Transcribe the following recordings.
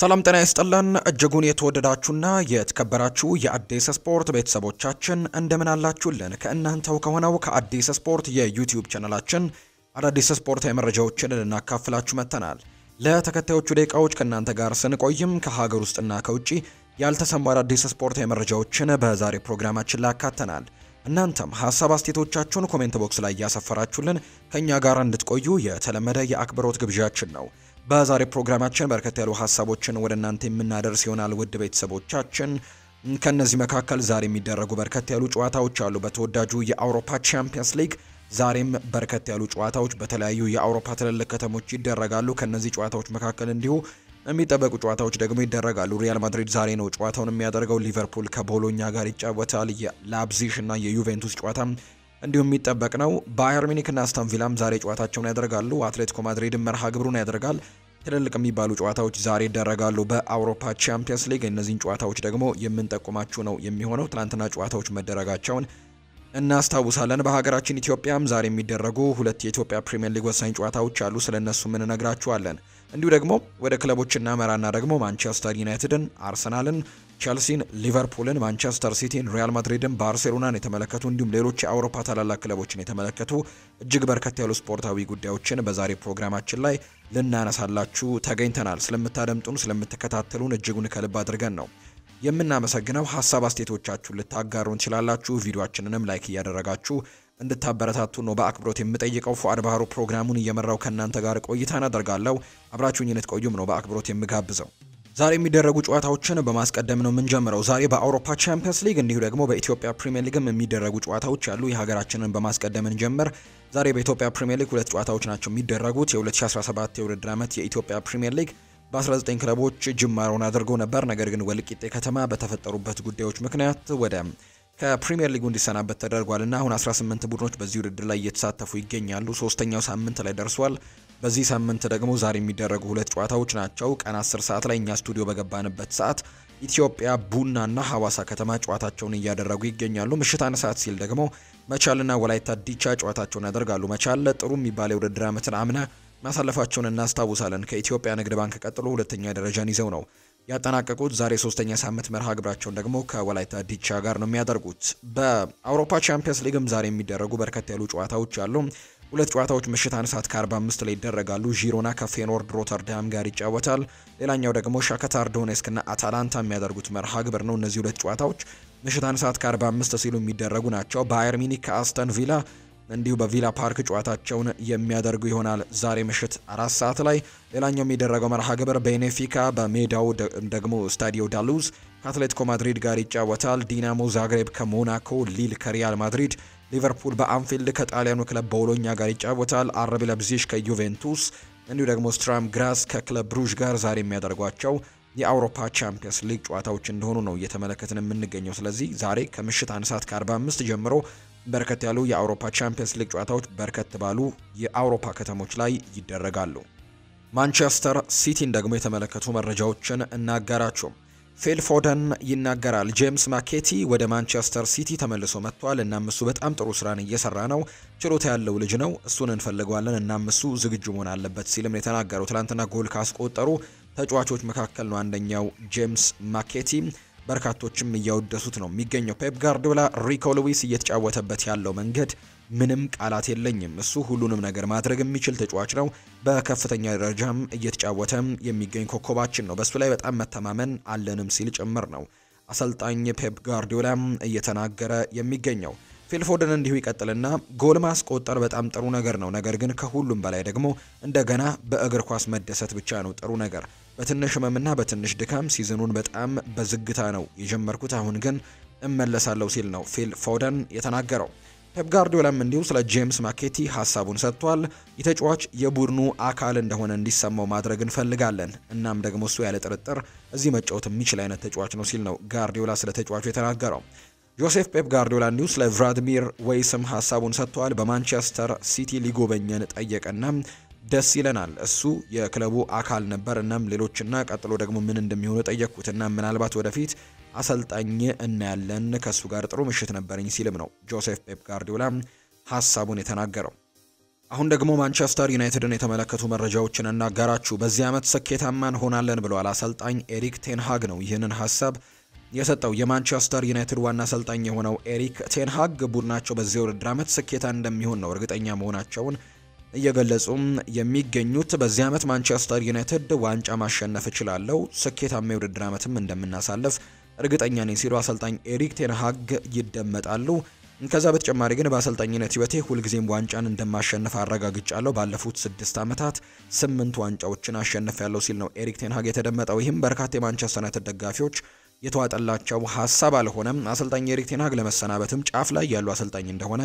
ሰላም ጤና ይስጥልን እጅጉን የተወደዳችሁና የተከበራችሁ የአዲስ ስፖርት ቤተሰቦቻችን እንደምን አላችሁልን? ከእናንተው ከሆነው ከአዲስ ስፖርት የዩቲዩብ ቻናላችን አዳዲስ ስፖርታዊ መረጃዎችን ልናካፍላችሁ መጥተናል። ለተከታዮቹ ደቂቃዎች ከእናንተ ጋር ስንቆይም ከሀገር ውስጥና ከውጭ ያልተሰሙ አዳዲስ ስፖርታዊ መረጃዎችን በዛሬ ፕሮግራማችን ላይ አካተናል። እናንተም ሀሳብ አስተያየቶቻችሁን ኮሜንት ቦክስ ላይ እያሰፈራችሁልን ከእኛ ጋር እንድትቆዩ የተለመደ የአክብሮት ግብዣችን ነው። በዛሬ ፕሮግራማችን በርከት ያሉ ሀሳቦችን ወደ እናንተ የምናደርስ ይሆናል። ውድ ቤተሰቦቻችን ከነዚህ መካከል ዛሬ የሚደረጉ በርከት ያሉ ጨዋታዎች አሉ። በተወዳጁ የአውሮፓ ቻምፒየንስ ሊግ ዛሬም በርከት ያሉ ጨዋታዎች በተለያዩ የአውሮፓ ትልልቅ ከተሞች ይደረጋሉ። ከነዚህ ጨዋታዎች መካከል እንዲሁ የሚጠበቁ ጨዋታዎች ደግሞ ይደረጋሉ። ሪያል ማድሪድ ዛሬ ነው ጨዋታውን የሚያደርገው። ሊቨርፑል ከቦሎኛ ጋር ይጫወታል። የላፕዚሽ እና የዩቬንቱስ ጨዋታ እንዲሁም የሚጠበቅ ነው። ባየር ሚኒክ እና አስተን ቪላም ዛሬ ጨዋታቸውን ያደርጋሉ። አትሌቲኮ ማድሪድ መርሃ ግብሩን ያደርጋል። ትልልቅ የሚባሉ ጨዋታዎች ዛሬ ይደረጋሉ በአውሮፓ ቻምፒየንስ ሊግ። እነዚህን ጨዋታዎች ደግሞ የምንጠቁማችሁ ነው የሚሆነው። ትናንትና ጨዋታዎች መደረጋቸውን እናስታውሳለን። በሀገራችን ኢትዮጵያም ዛሬ የሚደረጉ ሁለት የኢትዮጵያ ፕሪምየር ሊግ ወሳኝ ጨዋታዎች አሉ። ስለ እነሱ ምን እነግራችኋለን። እንዲሁ ደግሞ ወደ ክለቦች እናመራና ደግሞ ማንቸስተር ዩናይትድን፣ አርሰናልን፣ ቸልሲን፣ ሊቨርፑልን፣ ማንቸስተር ሲቲን፣ ሪያል ማድሪድን፣ ባርሴሎናን የተመለከቱ እንዲሁም ሌሎች የአውሮፓ ታላላቅ ክለቦችን የተመለከቱ እጅግ በርከት ያሉ ስፖርታዊ ጉዳዮችን በዛሬ ፕሮግራማችን ላይ ልናነሳላችሁ ተገኝተናል። ስለምታደምጡን ስለምትከታተሉን እጅጉን ከልብ አድርገን ነው የምናመሰግነው። ሀሳብ አስተያየቶቻችሁን ልታጋሩን ትችላላችሁ። ቪዲዮአችንንም ላይክ እያደረጋችሁ እንድታበረታቱ ነው በአክብሮት የምጠይቀው። ፉአድ ባህሩ ፕሮግራሙን እየመራው ከእናንተ ጋር ቆይታ አደርጋለሁ። አብራችሁኝ እንድትቆዩም ነው በአክብሮት የምጋብዘው። ዛሬ የሚደረጉ ጨዋታዎችን በማስቀደም ነው የምንጀምረው። ዛሬ በአውሮፓ ቻምፒየንስ ሊግ እንዲሁ ደግሞ በኢትዮጵያ ፕሪሚየር ሊግም የሚደረጉ ጨዋታዎች ያሉ የሀገራችንን በማስቀደም እንጀምር። ዛሬ በኢትዮጵያ ፕሪሚየር ሊግ ሁለት ጨዋታዎች ናቸው የሚደረጉት። የ2017 የውድድር ዓመት የኢትዮጵያ ፕሪሚየር ሊግ በ19 ክለቦች ጅማሮን አድርጎ ነበር። ነገር ግን ወልቂጤ ከተማ በተፈጠሩበት ጉዳዮች ምክንያት ወደ ከፕሪሚየር ሊጉ እንዲሰናበት ተደርጓል እና አሁን 18 ቡድኖች በዚህ ውድድር ላይ እየተሳተፉ ይገኛሉ። ሶስተኛው ሳምንት ላይ ደርሷል። በዚህ ሳምንት ደግሞ ዛሬ የሚደረጉ ሁለት ጨዋታዎች ናቸው። ቀን 10 ሰዓት ላይ እኛ ስቱዲዮ በገባንበት ሰዓት ኢትዮጵያ ቡናና ሐዋሳ ከተማ ጨዋታቸውን እያደረጉ ይገኛሉ። ምሽት አንድ ሰዓት ሲል ደግሞ መቻልና ወላይታ ዲቻ ጨዋታቸውን ያደርጋሉ። መቻል ጥሩ የሚባል የውድድር ዓመትን አምና ማሳለፋቸውን እናስታውሳለን። ከኢትዮጵያ ንግድ ባንክ ቀጥሎ ሁለተኛ ደረጃን ይዘው ነው ያጠናቀቁት። ዛሬ ሶስተኛ ሳምንት መርሃ ግብራቸውን ደግሞ ከወላይታ ዲቻ ጋር ነው የሚያደርጉት። በአውሮፓ ቻምፒየንስ ሊግም ዛሬ የሚደረጉ በርከት ያሉ ጨዋታዎች አሉ። ሁለት ጨዋታዎች ምሽት አንድ ሰዓት ከ45 ላይ ይደረጋሉ። ዢሮና ከፌኖርድ ሮተርዳም ጋር ይጫወታል። ሌላኛው ደግሞ ሻከታር ዶኔስክ እና አታላንታ የሚያደርጉት መርሃ ግብር ነው። እነዚህ ሁለት ጨዋታዎች ምሽት አንድ ሰዓት ከ45 ሲሉ የሚደረጉ ናቸው። ባየር ሚኒክ ከአስተን ቪላ እንዲሁ በቪላ ፓርክ ጨዋታቸውን የሚያደርጉ ይሆናል ዛሬ ምሽት አራት ሰዓት ላይ። ሌላኛው የሚደረገው መርሃ ግብር ቤኔፊካ በሜዳው ደግሞ ስታዲዮ ዳሉዝ ከአትሌቲኮ ማድሪድ ጋር ይጫወታል። ዲናሞ ዛግሬብ ከሞናኮ፣ ሊል ከሪያል ማድሪድ፣ ሊቨርፑል በአንፊልድ ከጣሊያኑ ክለብ ቦሎኛ ጋር ይጫወታል። አረቢ ለብዚሽ ከዩቬንቱስ እንዲሁ ደግሞ ስትራም ግራስ ከክለብ ብሩዥ ጋር ዛሬ የሚያደርጓቸው የአውሮፓ ቻምፒየንስ ሊግ ጨዋታዎች እንደሆኑ ነው እየተመለከትን የምንገኘው። ስለዚህ ዛሬ ከምሽት አንድ ሰዓት ከ45 ጀምሮ በርከት ያሉ የአውሮፓ ቻምፒየንስ ሊግ ጨዋታዎች በርከት ባሉ የአውሮፓ ከተሞች ላይ ይደረጋሉ። ማንቸስተር ሲቲን ደግሞ የተመለከቱ መረጃዎችን እናጋራችሁ። ፊል ፎደን ይናገራል። ጄምስ ማኬቲ ወደ ማንቸስተር ሲቲ ተመልሶ መጥቷል። እናም እሱ በጣም ጥሩ ስራን እየሰራ ነው። ችሎታ ያለው ልጅ ነው። እሱን እንፈልገዋለን። እናም እሱ ዝግጁ መሆን አለበት ሲልም የተናገረው ትናንትና ጎል ካስቆጠሩ ተጫዋቾች መካከል ነው አንደኛው ጄምስ ማኬቲ። በርካቶችም እያወደሱት ነው የሚገኘው። ፔፕ ጋርዲዮላ ሪኮ ሉዊስ እየተጫወተበት ያለው መንገድ ምንም ቃላት የለኝም። እሱ ሁሉንም ነገር ማድረግ የሚችል ተጫዋች ነው። በከፍተኛ ደረጃም እየተጫወተ የሚገኝ ኮከባችን ነው። በእሱ ላይ በጣም መተማመን አለንም ሲል ጭምር ነው አሰልጣኝ ፔፕ ጋርዲዮላ እየተናገረ የሚገኘው። ፊልፎደን እንዲሁ ይቀጥልና ጎል ማስቆጠር በጣም ጥሩ ነገር ነው። ነገር ግን ከሁሉም በላይ ደግሞ እንደገና በእግር ኳስ መደሰት ብቻ ነው ጥሩ ነገር። በትንሽ ህመምና በትንሽ ድካም ሲዝኑን በጣም በዝግታ ነው የጀመርኩት። አሁን ግን እመለሳለሁ ሲል ነው ፊል ፎደን የተናገረው። ፔፕ ጋርዲዮላም እንዲሁ ስለ ጄምስ ማኬቲ ሀሳቡን ሰጥቷል። የተጫዋች የቡድኑ አካል እንደሆነ እንዲሰማው ማድረግ እንፈልጋለን። እናም ደግሞ እሱ ያለ ጥርጥር እዚህ መጫወት የሚችል አይነት ተጫዋች ነው ሲል ነው ጋርዲዮላ ስለ ተጫዋቹ የተናገረው። ጆሴፍ ፔፕ ጋርዲዮላ እንዲሁ ስለ ቭላድሚር ወይስም ሀሳቡን ሰጥተዋል። በማንቸስተር ሲቲ ሊጎበኘን ጠየቀና ደስ ይለናል። እሱ የክለቡ አካል ነበር። እናም ሌሎችና ቀጥሎ ደግሞ ምን እንደሚሆኑ ጠየቅኩት እና ምናልባት ወደፊት አሰልጣኝ እናያለን። ከእሱ ጋር ጥሩ ምሽት ነበረኝ ሲልም ነው ጆሴፍ ፔፕ ጋርዲዮላ ሀሳቡን የተናገረው። አሁን ደግሞ ማንቸስተር ዩናይትድን የተመለከቱ መረጃዎችን እናጋራችሁ። በዚህ ዓመት ስኬታማ እንሆናለን ብለዋል አሰልጣኝ ኤሪክ ቴንሃግ ነው ይህንን ሀሳብ የሰጠው። የማንቸስተር ዩናይትድ ዋና አሰልጣኝ የሆነው ኤሪክ ቴንሃግ ቡድናቸው በዚህ ውድድር ዓመት ስኬታ እንደሚሆን ነው እርግጠኛ መሆናቸውን እየገለጹም የሚገኙት። በዚህ ዓመት ማንቸስተር ዩናይትድ ዋንጫ ማሸነፍ እችላለሁ፣ ስኬታማ የውድድር ዓመትም እንደምናሳልፍ እርግጠኛ ነኝ ሲሉ አሰልጣኝ ኤሪክ ቴንሃግ ይደመጣሉ። ከዛ በተጨማሪ ግን በአሰልጣኝነት ህይወቴ ሁልጊዜም ዋንጫን እንደማሸንፍ አረጋግጫለሁ። ባለፉት ስድስት ዓመታት ስምንት ዋንጫዎችን አሸንፍ ያለው ሲል ነው ኤሪክ ቴንሃግ የተደመጠው። ይህም በርካታ የማንቸስተር ዩናይትድ ደጋፊዎች የተዋጠላቸው ሀሳብ አልሆነም። አሰልጣኝ ኤሪክ ቴንሃግ ለመሰናበትም ጫፍ ላይ ያሉ አሰልጣኝ እንደሆነ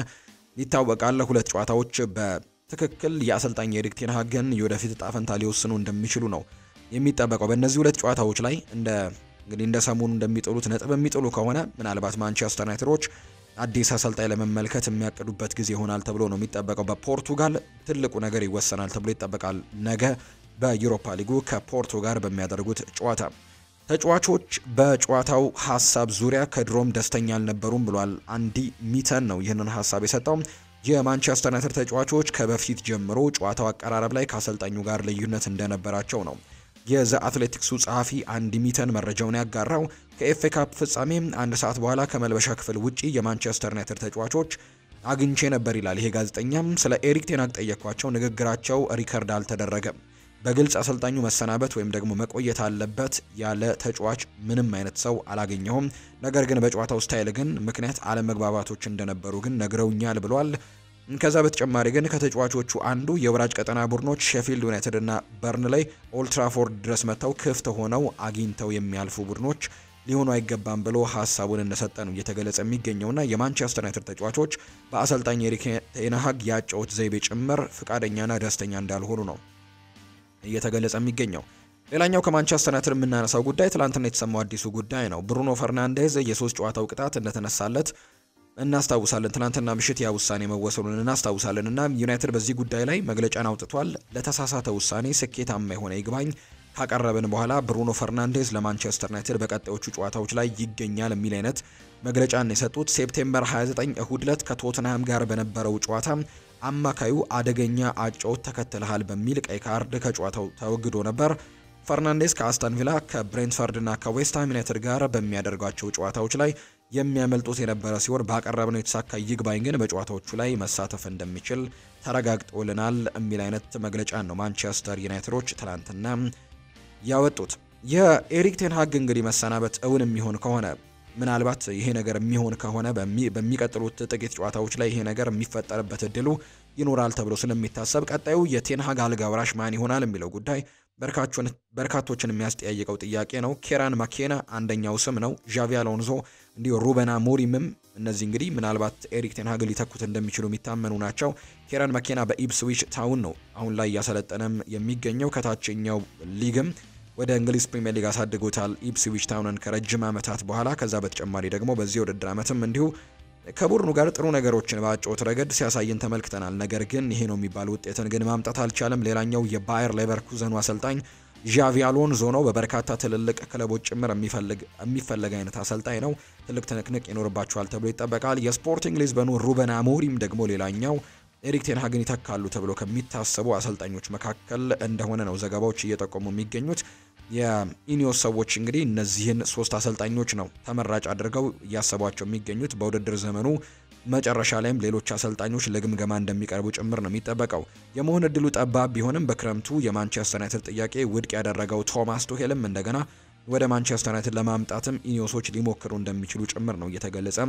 ይታወቃል። ሁለት ጨዋታዎች በትክክል የአሰልጣኝ ኤሪክ ቴንሃግን የወደፊት እጣ ፈንታ ሊወስኑ እንደሚችሉ ነው የሚጠበቀው። በእነዚህ ሁለት ጨዋታዎች ላይ እንደ እንግዲህ እንደ ሰሞኑ እንደሚጥሉት ነጥብ የሚጥሉ ከሆነ ምናልባት ማንቸስተር ዩናይትዶች አዲስ አሰልጣኝ ለመመልከት የሚያቅዱበት ጊዜ ይሆናል ተብሎ ነው የሚጠበቀው። በፖርቱጋል ትልቁ ነገር ይወሰናል ተብሎ ይጠበቃል። ነገ በዩሮፓ ሊጉ ከፖርቶ ጋር በሚያደርጉት ጨዋታ ተጫዋቾች በጨዋታው ሀሳብ ዙሪያ ከድሮም ደስተኛ አልነበሩም ብሏል። አንዲ ሚተን ነው ይህንን ሀሳብ የሰጠው። የማንቸስተር ዩናይትድ ተጫዋቾች ከበፊት ጀምሮ ጨዋታው አቀራረብ ላይ ከአሰልጣኙ ጋር ልዩነት እንደነበራቸው ነው የዘ አትሌቲክሱ ጸሐፊ አንዲ ሚተን መረጃውን ያጋራው ከኤፍኤ ካፕ ፍጻሜ አንድ ሰዓት በኋላ ከመልበሻ ክፍል ውጪ የማንቸስተር ዩናይትድ ተጫዋቾች አግኝቼ ነበር ይላል። ይሄ ጋዜጠኛም ስለ ኤሪክ ቴናግ ጠየኳቸው። ንግግራቸው ሪከርድ አልተደረገም። በግልጽ አሰልጣኙ መሰናበት ወይም ደግሞ መቆየት አለበት ያለ ተጫዋች ምንም አይነት ሰው አላገኘሁም። ነገር ግን በጨዋታው ስታይል ግን ምክንያት አለመግባባቶች እንደነበሩ ግን ነግረውኛል ብሏል። ከዛ በተጨማሪ ግን ከተጫዋቾቹ አንዱ የወራጅ ቀጠና ቡድኖች ሼፊልድ ዩናይትድ እና በርንሌይ ኦልትራፎርድ ድረስ መጥተው ክፍት ሆነው አግኝተው የሚያልፉ ቡድኖች ሊሆኑ አይገባም ብሎ ሀሳቡን እንደሰጠ ነው እየተገለጸ የሚገኘውና የማንቸስተር ዩናይትድ ተጫዋቾች በአሰልጣኝ ኤሪክ ቴን ሃግ የአጨዋወት ዘይቤ ጭምር ፍቃደኛና ደስተኛ እንዳልሆኑ ነው እየተገለጸ የሚገኘው። ሌላኛው ከማንቸስተር ዩናይትድ የምናነሳው ጉዳይ ትላንትና የተሰማው አዲሱ ጉዳይ ነው። ብሩኖ ፈርናንዴዝ የሶስት ጨዋታው ቅጣት እንደተነሳለት እናስታውሳለን። ትናንትና ምሽት ያ ውሳኔ መወሰኑን እናስታውሳለን እና ዩናይትድ በዚህ ጉዳይ ላይ መግለጫን አውጥቷል። ለተሳሳተ ውሳኔ ስኬታማ የሆነ ይግባኝ ካቀረብን በኋላ ብሩኖ ፈርናንዴዝ ለማንቸስተር ዩናይትድ በቀጣዮቹ ጨዋታዎች ላይ ይገኛል የሚል አይነት መግለጫን የሰጡት ሴፕቴምበር 29 እሁድ ዕለት ከቶትንሃም ጋር በነበረው ጨዋታ አማካዩ አደገኛ አጨዋወት ተከትለሃል በሚል ቀይ ካርድ ከጨዋታው ተወግዶ ነበር። ፈርናንዴስ ከአስተን ቪላ ከብሬንትፈርድ እና ከዌስትሃም ዩናይትድ ጋር በሚያደርጓቸው ጨዋታዎች ላይ የሚያመልጡት የነበረ ሲሆን ባቀረብነው የተሳካ ይግባኝ ግን በጨዋታዎቹ ላይ መሳተፍ እንደሚችል ተረጋግጦልናል የሚል አይነት መግለጫ ነው ማንቸስተር ዩናይትዶች ትላንትና ያወጡት። የኤሪክ ቴን ሃግ እንግዲህ መሰናበት እውን የሚሆን ከሆነ ምናልባት ይሄ ነገር የሚሆን ከሆነ በሚቀጥሉት ጥቂት ጨዋታዎች ላይ ይሄ ነገር የሚፈጠርበት እድሉ ይኖራል ተብሎ ስለሚታሰብ ቀጣዩ የቴን ሃግ አልጋ ወራሽ ማን ይሆናል የሚለው ጉዳይ በርካቶችን የሚያስጠያይቀው ጥያቄ ነው። ኬራን ማኬና አንደኛው ስም ነው። ዣቪ አሎንዞ እንዲሁ ሩበን አሞሪምም እነዚህ እንግዲህ ምናልባት ኤሪክ ቴን ሃግ ሊተኩት እንደሚችሉ የሚታመኑ ናቸው። ኬራን ማኬና በኢፕስዊች ታውን ነው አሁን ላይ እያሰለጠነም የሚገኘው ከታችኛው ሊግም ወደ እንግሊዝ ፕሪምየር ሊግ አሳድጎታል ኢፕስዊች ታውንን ከረጅም ዓመታት በኋላ። ከዛ በተጨማሪ ደግሞ በዚህ ውድድር ዓመትም እንዲሁ ከቡድኑ ጋር ጥሩ ነገሮችን በአጨዋወት ረገድ ሲያሳይን ተመልክተናል። ነገር ግን ይሄ ነው የሚባል ውጤትን ግን ማምጣት አልቻለም። ሌላኛው የባየር ሌቨርኩዘኑ አሰልጣኝ ዣቪ አሎንዞ ነው። በበርካታ ትልልቅ ክለቦች ጭምር የሚፈለግ አይነት አሰልጣኝ ነው። ትልቅ ትንቅንቅ ይኖርባቸዋል ተብሎ ይጠበቃል። የስፖርቲንግ ሊዝበኑ ሩበን አሞሪም ደግሞ ሌላኛው ኤሪክ ቴን ሃግን ይተካሉ ተብሎ ከሚታሰቡ አሰልጣኞች መካከል እንደሆነ ነው ዘገባዎች እየጠቆሙ የሚገኙት። የኢኒዮስ ሰዎች እንግዲህ እነዚህን ሶስት አሰልጣኞች ነው ተመራጭ አድርገው እያሰቧቸው የሚገኙት። በውድድር ዘመኑ መጨረሻ ላይም ሌሎች አሰልጣኞች ለግምገማ እንደሚቀርቡ ጭምር ነው የሚጠበቀው። የመሆን እድሉ ጠባብ ቢሆንም በክረምቱ የማንቸስተር ዩናይትድ ጥያቄ ውድቅ ያደረገው ቶማስ ቱሄልም እንደገና ወደ ማንቸስተር ዩናይትድ ለማምጣትም ኢኒዮሶች ሊሞክሩ እንደሚችሉ ጭምር ነው እየተገለጸ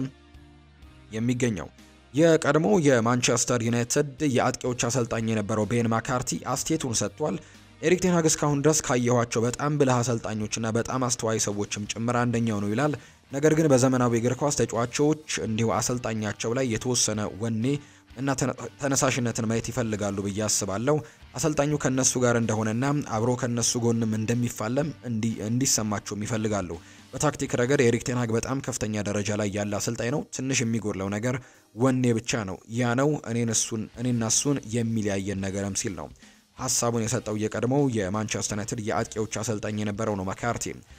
የሚገኘው። የቀድሞ የማንቸስተር ዩናይትድ የአጥቂዎች አሰልጣኝ የነበረው ቤን ማካርቲ አስቴቱን ሰጥቷል። ኤሪክ ቴን ሃግ እስካሁን ድረስ ካየኋቸው በጣም ብልህ አሰልጣኞችና በጣም አስተዋይ ሰዎችም ጭምር አንደኛው ነው ይላል። ነገር ግን በዘመናዊ እግር ኳስ ተጫዋቾች እንዲሁ አሰልጣኛቸው ላይ የተወሰነ ወኔ እና ተነሳሽነትን ማየት ይፈልጋሉ ብዬ አስባለሁ። አሰልጣኙ ከነሱ ጋር እንደሆነና አብሮ ከነሱ ጎንም እንደሚፋለም እንዲሰማቸውም ይፈልጋሉ። በታክቲክ ረገድ ኤሪክ ቴን ሃግ በጣም ከፍተኛ ደረጃ ላይ ያለ አሰልጣኝ ነው። ትንሽ የሚጎድለው ነገር ወኔ ብቻ ነው። ያ ነው እኔና እሱን የሚለያየን ነገርም ሲል ነው ሀሳቡን የሰጠው የቀድሞው የማንቸስተር ዩናይትድ የአጥቂዎች አሰልጣኝ የነበረው ነው ማካርቲ።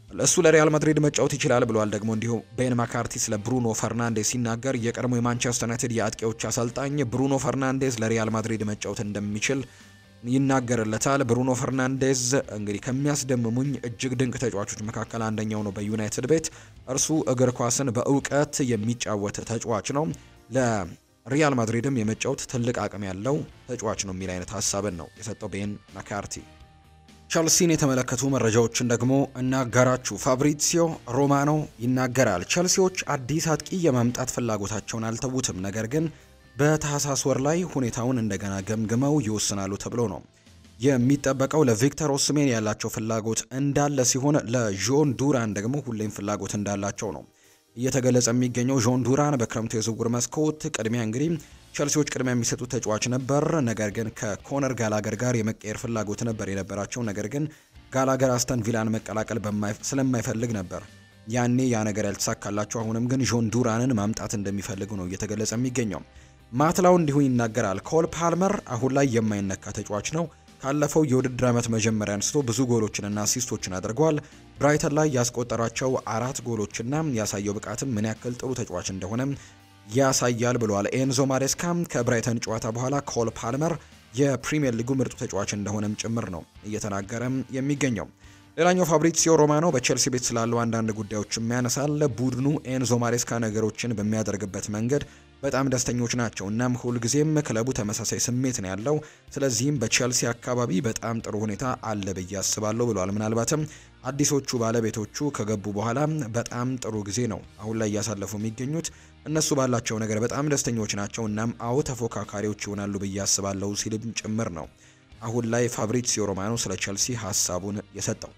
እሱ ለሪያል ማድሪድ መጫወት ይችላል ብሏል። ደግሞ እንዲሁ ቤን ማካርቲ ስለ ብሩኖ ፈርናንዴዝ ሲናገር የቀድሞ የማንቸስተር ዩናይትድ የአጥቂዎች አሰልጣኝ ብሩኖ ፈርናንዴዝ ለሪያል ማድሪድ መጫወት እንደሚችል ይናገርለታል። ብሩኖ ፈርናንዴዝ እንግዲህ ከሚያስደምሙኝ እጅግ ድንቅ ተጫዋቾች መካከል አንደኛው ነው በዩናይትድ ቤት። እርሱ እግር ኳስን በእውቀት የሚጫወት ተጫዋች ነው። ለሪያል ማድሪድም የመጫወት ትልቅ አቅም ያለው ተጫዋች ነው የሚል አይነት ሀሳብን ነው የሰጠው ቤን ማካርቲ። ቸልሲን የተመለከቱ መረጃዎችን ደግሞ እናጋራችሁ። ፋብሪሲዮ ሮማኖ ይናገራል። ቸልሲዎች አዲስ አጥቂ የማምጣት ፍላጎታቸውን አልተዉትም፣ ነገር ግን በታህሳስ ወር ላይ ሁኔታውን እንደገና ገምግመው ይወስናሉ ተብሎ ነው የሚጠበቀው። ለቪክተር ኦስሜን ያላቸው ፍላጎት እንዳለ ሲሆን ለዦን ዱራን ደግሞ ሁሌም ፍላጎት እንዳላቸው ነው እየተገለጸ የሚገኘው። ዦን ዱራን በክረምቱ የዝውውር መስኮት ቅድሚያ እንግዲህ ቸልሲዎች ቅድሚያ የሚሰጡት ተጫዋች ነበር። ነገር ግን ከኮነር ጋላገር ጋር የመቀየር ፍላጎት ነበር የነበራቸው። ነገር ግን ጋላገር አስተን ቪላን መቀላቀል ስለማይፈልግ ነበር ያኔ ያ ነገር ያልተሳካላቸው። አሁንም ግን ዦን ዱራንን ማምጣት እንደሚፈልጉ ነው እየተገለጸ የሚገኘው። ማትላው እንዲሁ ይናገራል። ኮል ፓልመር አሁን ላይ የማይነካ ተጫዋች ነው። ካለፈው የውድድር ዓመት መጀመሪያ አንስቶ ብዙ ጎሎችንና አሲስቶችን አድርገዋል። ብራይተን ላይ ያስቆጠራቸው አራት ጎሎችና ያሳየው ብቃትም ምን ያክል ጥሩ ተጫዋች እንደሆነ ያሳያል ብለዋል። ኤንዞ ማሬስካም ከብራይተን ጨዋታ በኋላ ኮል ፓልመር የፕሪሚየር ሊጉ ምርጡ ተጫዋች እንደሆነም ጭምር ነው እየተናገረም የሚገኘው። ሌላኛው ፋብሪሲዮ ሮማኖ በቼልሲ ቤት ስላለው አንዳንድ ጉዳዮችም ያነሳል። ቡድኑ ኤንዞ ማሬስካ ነገሮችን በሚያደርግበት መንገድ በጣም ደስተኞች ናቸው። እናም ሁልጊዜም ክለቡ ተመሳሳይ ስሜት ነው ያለው። ስለዚህም በቼልሲ አካባቢ በጣም ጥሩ ሁኔታ አለ ብዬ አስባለሁ ብለዋል። ምናልባትም አዲሶቹ ባለቤቶቹ ከገቡ በኋላ በጣም ጥሩ ጊዜ ነው አሁን ላይ እያሳለፉ የሚገኙት። እነሱ ባላቸው ነገር በጣም ደስተኞች ናቸው። እናም አዎ ተፎካካሪዎች ይሆናሉ ብዬ አስባለሁ ሲልም ጭምር ነው አሁን ላይ ፋብሪሲዮ ሮማኖ ስለ ቼልሲ ሀሳቡን የሰጠው።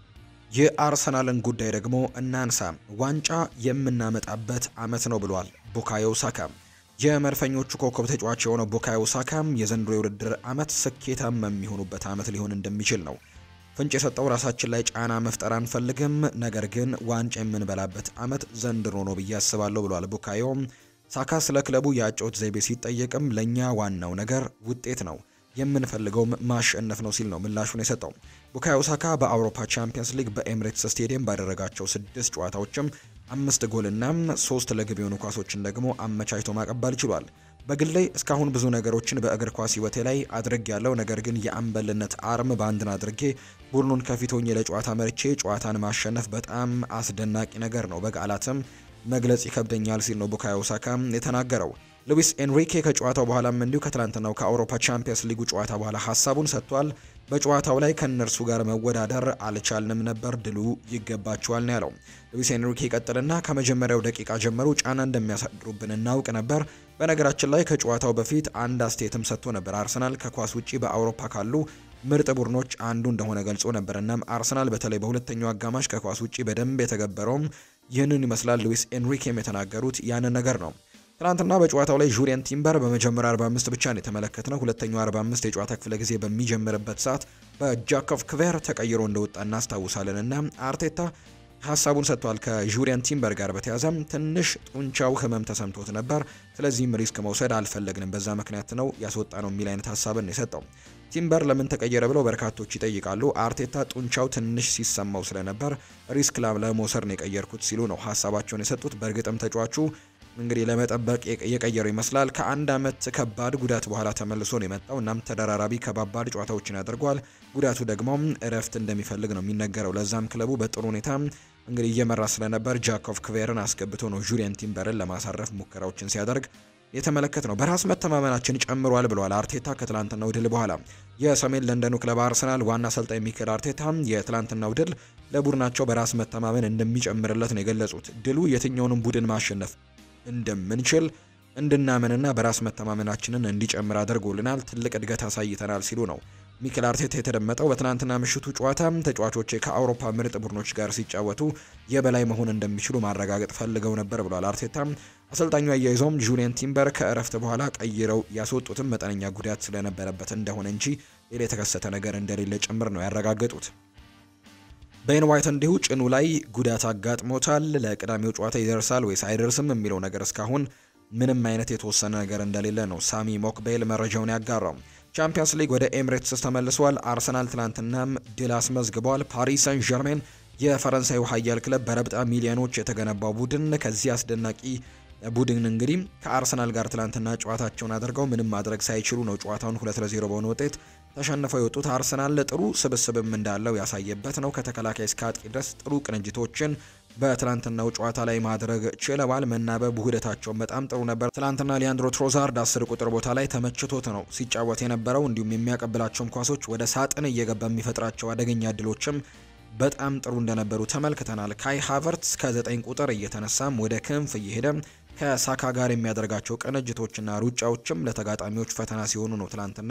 የአርሰናልን ጉዳይ ደግሞ እናንሳ። ዋንጫ የምናመጣበት አመት ነው ብሏል ቡካዮ ሳካ። የመድፈኞቹ ኮከብ ተጫዋች የሆነው ቡካዮ ሳካም የዘንድሮ የውድድር አመት ስኬታማ የሚሆኑበት አመት ሊሆን እንደሚችል ነው ፍንጭ የሰጠው። ራሳችን ላይ ጫና መፍጠር አንፈልግም፣ ነገር ግን ዋንጫ የምንበላበት አመት ዘንድሮ ነው ብዬ አስባለሁ ብሏል ቡካዮ ሳካ። ስለ ክለቡ የአጨዋወት ዘይቤ ሲጠየቅም ለእኛ ዋናው ነገር ውጤት ነው የምንፈልገውም ማሸነፍ ነው ሲል ነው ምላሹን የሰጠው። ቡካዮ ሳካ በአውሮፓ ቻምፒየንስ ሊግ በኤምሬትስ ስቴዲየም ባደረጋቸው ስድስት ጨዋታዎችም አምስት ጎልና ሶስት ለግብ የሆኑ ኳሶችን ደግሞ አመቻችቶ ማቀባል ችሏል። በግል ላይ እስካሁን ብዙ ነገሮችን በእግር ኳስ ህይወቴ ላይ አድርግ ያለው ነገር ግን የአምበልነት አርም በአንድን አድርጌ ቡድኑን ከፊት ሆኜ ለጨዋታ መርቼ ጨዋታን ማሸነፍ በጣም አስደናቂ ነገር ነው፣ በቃላትም መግለጽ ይከብደኛል ሲል ነው ቡካዮ ሳካ የተናገረው። ሉዊስ ኤንሪኬ ከጨዋታው በኋላም እንዲሁ ከትላንትናው ከአውሮፓ ቻምፒየንስ ሊጉ ጨዋታ በኋላ ሀሳቡን ሰጥቷል። በጨዋታው ላይ ከእነርሱ ጋር መወዳደር አልቻልንም ነበር፣ ድሉ ይገባቸዋል ነው ያለው። ሉዊስ ኤንሪኬ ይቀጥልና ከመጀመሪያው ደቂቃ ጀምሮ ጫና እንደሚያሳድሩብን እናውቅ ነበር። በነገራችን ላይ ከጨዋታው በፊት አንድ አስተያየትም ሰጥቶ ነበር። አርሰናል ከኳስ ውጪ በአውሮፓ ካሉ ምርጥ ቡድኖች አንዱ እንደሆነ ገልጾ ነበር። እናም አርሰናል በተለይ በሁለተኛው አጋማሽ ከኳስ ውጪ በደንብ የተገበረውም ይህንን ይመስላል። ሉዊስ ኤንሪኬም የተናገሩት ያንን ነገር ነው። ትናንትና በጨዋታው ላይ ጁሪየን ቲምበር በመጀመሪያ 45 ብቻ ነው የተመለከትነው። ሁለተኛው 45 የጨዋታ ክፍለ ጊዜ በሚጀምርበት ሰዓት በጃኮቭ ክቬር ተቀይሮ እንደወጣ እናስታውሳለን እና አርቴታ ሀሳቡን ሰጥቷል። ከጁሪየን ቲምበር ጋር በተያዘም ትንሽ ጡንቻው ህመም ተሰምቶት ነበር። ስለዚህም ሪስክ መውሰድ አልፈለግንም፣ በዛ ምክንያት ነው ያስወጣ ነው የሚል አይነት ሀሳብን የሰጠው። ቲምበር ለምን ተቀየረ ብለው በርካቶች ይጠይቃሉ። አርቴታ ጡንቻው ትንሽ ሲሰማው ስለነበር ሪስክ ለመውሰድ ነው የቀየርኩት ሲሉ ነው ሀሳባቸውን የሰጡት። በእርግጥም ተጫዋቹ እንግዲህ ለመጠበቅ የቀየረው ይመስላል። ከአንድ አመት ከባድ ጉዳት በኋላ ተመልሶ ነው የመጣው። እናም ተደራራቢ ከባባድ ጨዋታዎችን ያደርገዋል። ጉዳቱ ደግሞ እረፍት እንደሚፈልግ ነው የሚነገረው። ለዛም ክለቡ በጥሩ ሁኔታ እንግዲህ እየመራ ስለነበር ጃኮቭ ክቬርን አስገብቶ ነው ጁሪየን ቲምበርን ለማሳረፍ ሙከራዎችን ሲያደርግ የተመለከት ነው። በራስ መተማመናችን ጨምሯል ብለዋል አርቴታ ከትላንትናው ድል በኋላ። የሰሜን ለንደኑ ክለብ አርሰናል ዋና አሰልጣኝ ሚኬል አርቴታ የትላንትናው ድል ለቡድናቸው በራስ መተማመን እንደሚጨምርለት ነው የገለጹት። ድሉ የትኛውንም ቡድን ማሸነፍ እንደምንችል እንድናምንና በራስ መተማመናችንን እንዲጨምር አድርጎልናል። ትልቅ እድገት አሳይተናል ሲሉ ነው ሚኬል አርቴታ የተደመጠው። በትናንትና ምሽቱ ጨዋታ ተጫዋቾቼ ከአውሮፓ ምርጥ ቡድኖች ጋር ሲጫወቱ የበላይ መሆን እንደሚችሉ ማረጋገጥ ፈልገው ነበር ብሏል አርቴታ። አሰልጣኙ አያይዘውም ጁሊየን ቲምበር ከእረፍት በኋላ ቀይረው ያስወጡትም መጠነኛ ጉዳት ስለነበረበት እንደሆነ እንጂ ሌላ የተከሰተ ነገር እንደሌለ ጭምር ነው ያረጋገጡት። ቤን ዋይት እንዲሁ ጭኑ ላይ ጉዳት አጋጥሞታል። ለቅዳሜው ጨዋታ ይደርሳል ወይስ አይደርስም የሚለው ነገር እስካሁን ምንም አይነት የተወሰነ ነገር እንደሌለ ነው ሳሚ ሞክቤል መረጃውን ያጋራው። ቻምፒየንስ ሊግ ወደ ኤምሬትስ ተመልሷል። አርሰናል ትናንትናም ድል አስመዝግቧል። ፓሪስ ሰን ዠርሜን የፈረንሳዩ ኃያል ክለብ በረብጣ ሚሊዮኖች የተገነባው ቡድን ከዚህ አስደናቂ ቡድን እንግዲህ ከአርሰናል ጋር ትላንትና ጨዋታቸውን አድርገው ምንም ማድረግ ሳይችሉ ነው ጨዋታውን ሁለት ለዜሮ በሆነ ውጤት ተሸንፈው የወጡት። አርሰናል ጥሩ ስብስብም እንዳለው ያሳየበት ነው። ከተከላካይ እስከ አጥቂ ድረስ ጥሩ ቅንጅቶችን በትላንትናው ጨዋታ ላይ ማድረግ ችለዋል። መናበብ ውህደታቸውን በጣም ጥሩ ነበር። ትላንትና ሊያንድሮ ትሮዛርድ አስር ቁጥር ቦታ ላይ ተመችቶት ነው ሲጫወት የነበረው። እንዲሁም የሚያቀብላቸውም ኳሶች ወደ ሳጥን እየገባ የሚፈጥራቸው አደገኛ እድሎችም በጣም ጥሩ እንደነበሩ ተመልክተናል። ካይ ሃቨርትስ ከዘጠኝ ቁጥር እየተነሳም ወደ ክንፍ እየሄደ ከሳካ ጋር የሚያደርጋቸው ቅንጅቶችና ሩጫዎችም ለተጋጣሚዎች ፈተና ሲሆኑ ነው ትላንትና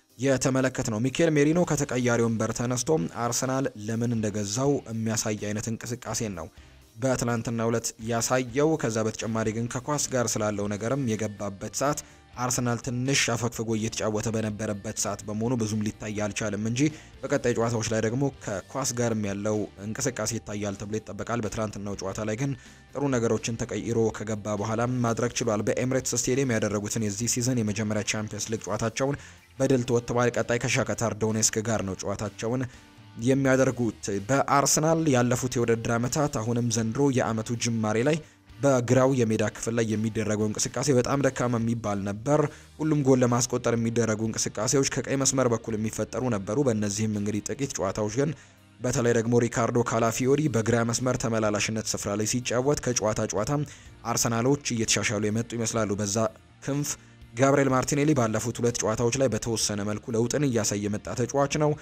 የተመለከት ነው። ሚኬል ሜሪኖ ከተቀያሪ ወንበር ተነስቶ አርሰናል ለምን እንደገዛው የሚያሳይ አይነት እንቅስቃሴን ነው በትላንትና ዕለት ያሳየው። ከዛ በተጨማሪ ግን ከኳስ ጋር ስላለው ነገርም የገባበት ሰዓት አርሰናል ትንሽ አፈግፍጎ እየተጫወተ በነበረበት ሰዓት በመሆኑ ብዙም ሊታይ አልቻለም እንጂ በቀጣይ ጨዋታዎች ላይ ደግሞ ከኳስ ጋርም ያለው እንቅስቃሴ ይታያል ተብሎ ይጠበቃል። በትላንትናው ጨዋታ ላይ ግን ጥሩ ነገሮችን ተቀይሮ ከገባ በኋላም ማድረግ ችሏል። በኤምሬትስ ስቴዲየም ያደረጉትን የዚህ ሲዝን የመጀመሪያ ቻምፒየንስ ሊግ ጨዋታቸውን በድል ተወጥተዋል። ቀጣይ ከሻከታር ዶኔስክ ጋር ነው ጨዋታቸውን የሚያደርጉት። በአርሰናል ያለፉት የውድድር ዓመታት አሁንም ዘንድሮ የአመቱ ጅማሬ ላይ በግራው የሜዳ ክፍል ላይ የሚደረገው እንቅስቃሴ በጣም ደካማ የሚባል ነበር። ሁሉም ጎል ለማስቆጠር የሚደረጉ እንቅስቃሴዎች ከቀይ መስመር በኩል የሚፈጠሩ ነበሩ። በእነዚህም እንግዲህ ጥቂት ጨዋታዎች ግን በተለይ ደግሞ ሪካርዶ ካላፊዮሪ በግራ መስመር ተመላላሽነት ስፍራ ላይ ሲጫወት ከጨዋታ ጨዋታ አርሰናሎች እየተሻሻሉ የመጡ ይመስላሉ። በዛ ክንፍ ጋብሪኤል ማርቲኔሊ ባለፉት ሁለት ጨዋታዎች ላይ በተወሰነ መልኩ ለውጥን እያሳየ የመጣ ተጫዋች ነው።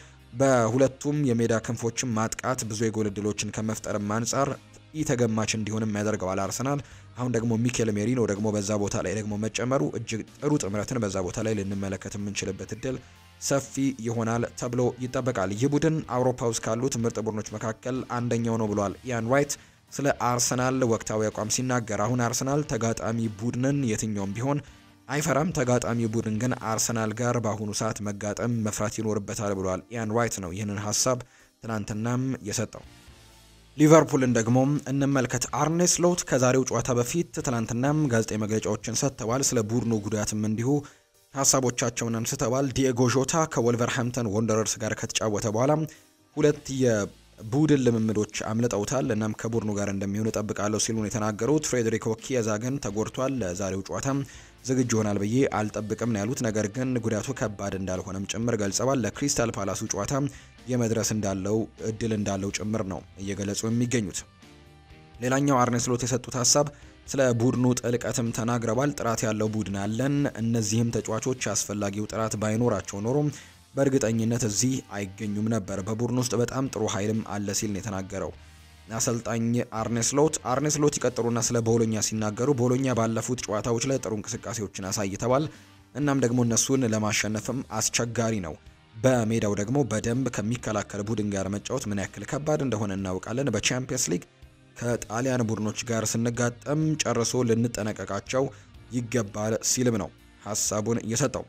በሁለቱም የሜዳ ክንፎችም ማጥቃት ብዙ የጎል እድሎችን ከመፍጠርም አንጻር ኢተገማች እንዲሆንም ያደርገዋል አርሰናል። አሁን ደግሞ ሚኬል ሜሪኖ ደግሞ በዛ ቦታ ላይ ደግሞ መጨመሩ እጅግ ጥሩ ጥምረትን በዛ ቦታ ላይ ልንመለከት የምንችልበት እድል ሰፊ ይሆናል ተብሎ ይጠበቃል። ይህ ቡድን አውሮፓ ውስጥ ካሉት ምርጥ ቡድኖች መካከል አንደኛው ነው ብሏል ኢያን ዋይት ስለ አርሰናል ወቅታዊ አቋም ሲናገር። አሁን አርሰናል ተጋጣሚ ቡድንን የትኛውም ቢሆን አይፈራም። ተጋጣሚ ቡድን ግን አርሰናል ጋር በአሁኑ ሰዓት መጋጠም መፍራት ይኖርበታል ብሏል ኢያን ዋይት ነው ይህንን ሀሳብ ትናንትናም የሰጠው። ሊቨርፑልን ደግሞ እንመልከት። አርኔ ስሎት ከዛሬው ጨዋታ በፊት ትናንትናም ጋዜጣዊ መግለጫዎችን ሰጥተዋል። ስለ ቡድኑ ጉዳትም እንዲሁ ሀሳቦቻቸውን አንስተዋል። ዲኤጎ ዦታ ከወልቨርሃምፕተን ወንደረርስ ጋር ከተጫወተ በኋላ ሁለት የቡድን ልምምዶች አምልጠውታል። እናም ከቡድኑ ጋር እንደሚሆን እጠብቃለሁ ሲሉ ነው የተናገሩት። ፍሬዴሪኮ ኪየዛ ግን ተጎድቷል። ለዛሬው ጨዋታ ዝግጁ ይሆናል ብዬ አልጠብቅም ነው ያሉት። ነገር ግን ጉዳቱ ከባድ እንዳልሆነም ጭምር ገልጸዋል። ለክሪስታል ፓላሱ ጨዋታ የመድረስ እንዳለው እድል እንዳለው ጭምር ነው እየገለጹ የሚገኙት። ሌላኛው አርኔ ስሎት የሰጡት ሀሳብ ስለ ቡድኑ ጥልቀትም ተናግረዋል። ጥራት ያለው ቡድን አለን። እነዚህም ተጫዋቾች አስፈላጊው ጥራት ባይኖራቸው ኖሮ በእርግጠኝነት እዚህ አይገኙም ነበር። በቡድን ውስጥ በጣም ጥሩ ኃይልም አለ ሲል ነው የተናገረው አሰልጣኝ አርኔስሎት አርኔስሎት ይቀጥሉና ስለ ቦሎኛ ሲናገሩ ቦሎኛ ባለፉት ጨዋታዎች ላይ ጥሩ እንቅስቃሴዎችን አሳይተዋል። እናም ደግሞ እነሱን ለማሸነፍም አስቸጋሪ ነው። በሜዳው ደግሞ በደንብ ከሚከላከል ቡድን ጋር መጫወት ምን ያክል ከባድ እንደሆነ እናውቃለን። በቻምፒየንስ ሊግ ከጣሊያን ቡድኖች ጋር ስንጋጠም ጨርሶ ልንጠነቀቃቸው ይገባል ሲልም ነው ሀሳቡን እየሰጠው።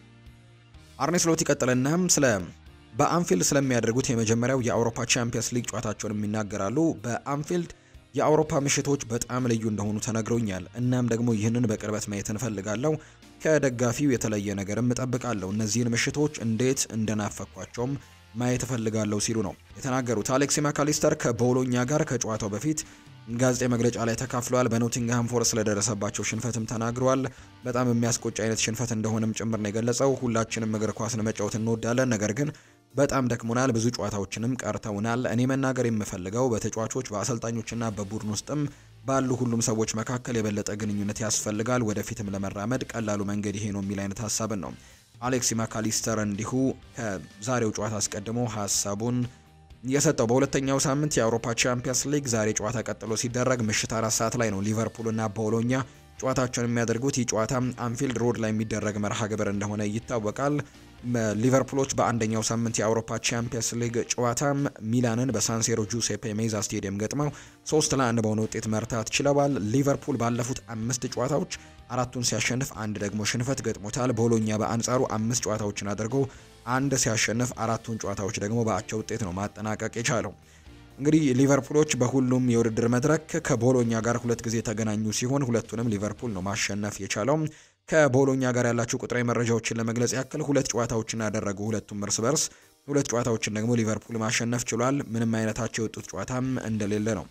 አርኔስሎት ይቀጥልናም ስለ በአንፊልድ ስለሚያደርጉት የመጀመሪያው የአውሮፓ ቻምፒየንስ ሊግ ጨዋታቸውን የሚናገራሉ። በአንፊልድ የአውሮፓ ምሽቶች በጣም ልዩ እንደሆኑ ተነግሮኛል። እናም ደግሞ ይህንን በቅርበት ማየት እንፈልጋለሁ። ከደጋፊው የተለየ ነገርም እጠብቃለሁ። እነዚህን ምሽቶች እንዴት እንደናፈኳቸውም ማየት እፈልጋለሁ ሲሉ ነው የተናገሩት። አሌክሲ ማካሊስተር ከቦሎኛ ጋር ከጨዋታው በፊት ጋዜጣዊ መግለጫ ላይ ተካፍለዋል። በኖቲንግሃም ፎረስት ስለደረሰባቸው ሽንፈትም ተናግረዋል። በጣም የሚያስቆጭ አይነት ሽንፈት እንደሆነም ጭምር ነው የገለጸው። ሁላችንም እግር ኳስን መጫወት እንወዳለን፣ ነገር ግን በጣም ደክሞናል። ብዙ ጨዋታዎችንም ቀርተውናል። እኔ መናገር የምፈልገው በተጫዋቾች በአሰልጣኞችና በቡድን ውስጥም ባሉ ሁሉም ሰዎች መካከል የበለጠ ግንኙነት ያስፈልጋል። ወደፊትም ለመራመድ ቀላሉ መንገድ ይሄ ነው የሚል አይነት ሀሳብን ነው አሌክሲ ማካሊስተር እንዲሁ ከዛሬው ጨዋታ አስቀድሞ ሀሳቡን የሰጠው። በሁለተኛው ሳምንት የአውሮፓ ቻምፒየንስ ሊግ ዛሬ ጨዋታ ቀጥሎ ሲደረግ ምሽት አራት ሰዓት ላይ ነው ሊቨርፑልና ቦሎኛ ጨዋታቸውን የሚያደርጉት። ይህ ጨዋታ አንፊልድ ሮድ ላይ የሚደረግ መርሃ ግብር እንደሆነ ይታወቃል። ሊቨርፑሎች በአንደኛው ሳምንት የአውሮፓ ቻምፒየንስ ሊግ ጨዋታም ሚላንን በሳንሴሮ ጁሴፔ ሜዛ ስቴዲየም ገጥመው ሶስት ለአንድ በሆነ ውጤት መርታት ችለዋል። ሊቨርፑል ባለፉት አምስት ጨዋታዎች አራቱን ሲያሸንፍ አንድ ደግሞ ሽንፈት ገጥሞታል። ቦሎኛ በአንጻሩ አምስት ጨዋታዎችን አድርጎ አንድ ሲያሸንፍ አራቱን ጨዋታዎች ደግሞ በአቻ ውጤት ነው ማጠናቀቅ የቻለው። እንግዲህ ሊቨርፑሎች በሁሉም የውድድር መድረክ ከቦሎኛ ጋር ሁለት ጊዜ የተገናኙ ሲሆን ሁለቱንም ሊቨርፑል ነው ማሸነፍ የቻለው። ከቦሎኛ ጋር ያላቸው ቁጥራዊ መረጃዎችን ለመግለጽ ያክል ሁለት ጨዋታዎችን ያደረጉ ሁለቱም እርስ በርስ ሁለት ጨዋታዎችን ደግሞ ሊቨርፑል ማሸነፍ ችሏል። ምንም አይነታቸው የወጡት ጨዋታም እንደሌለ ነው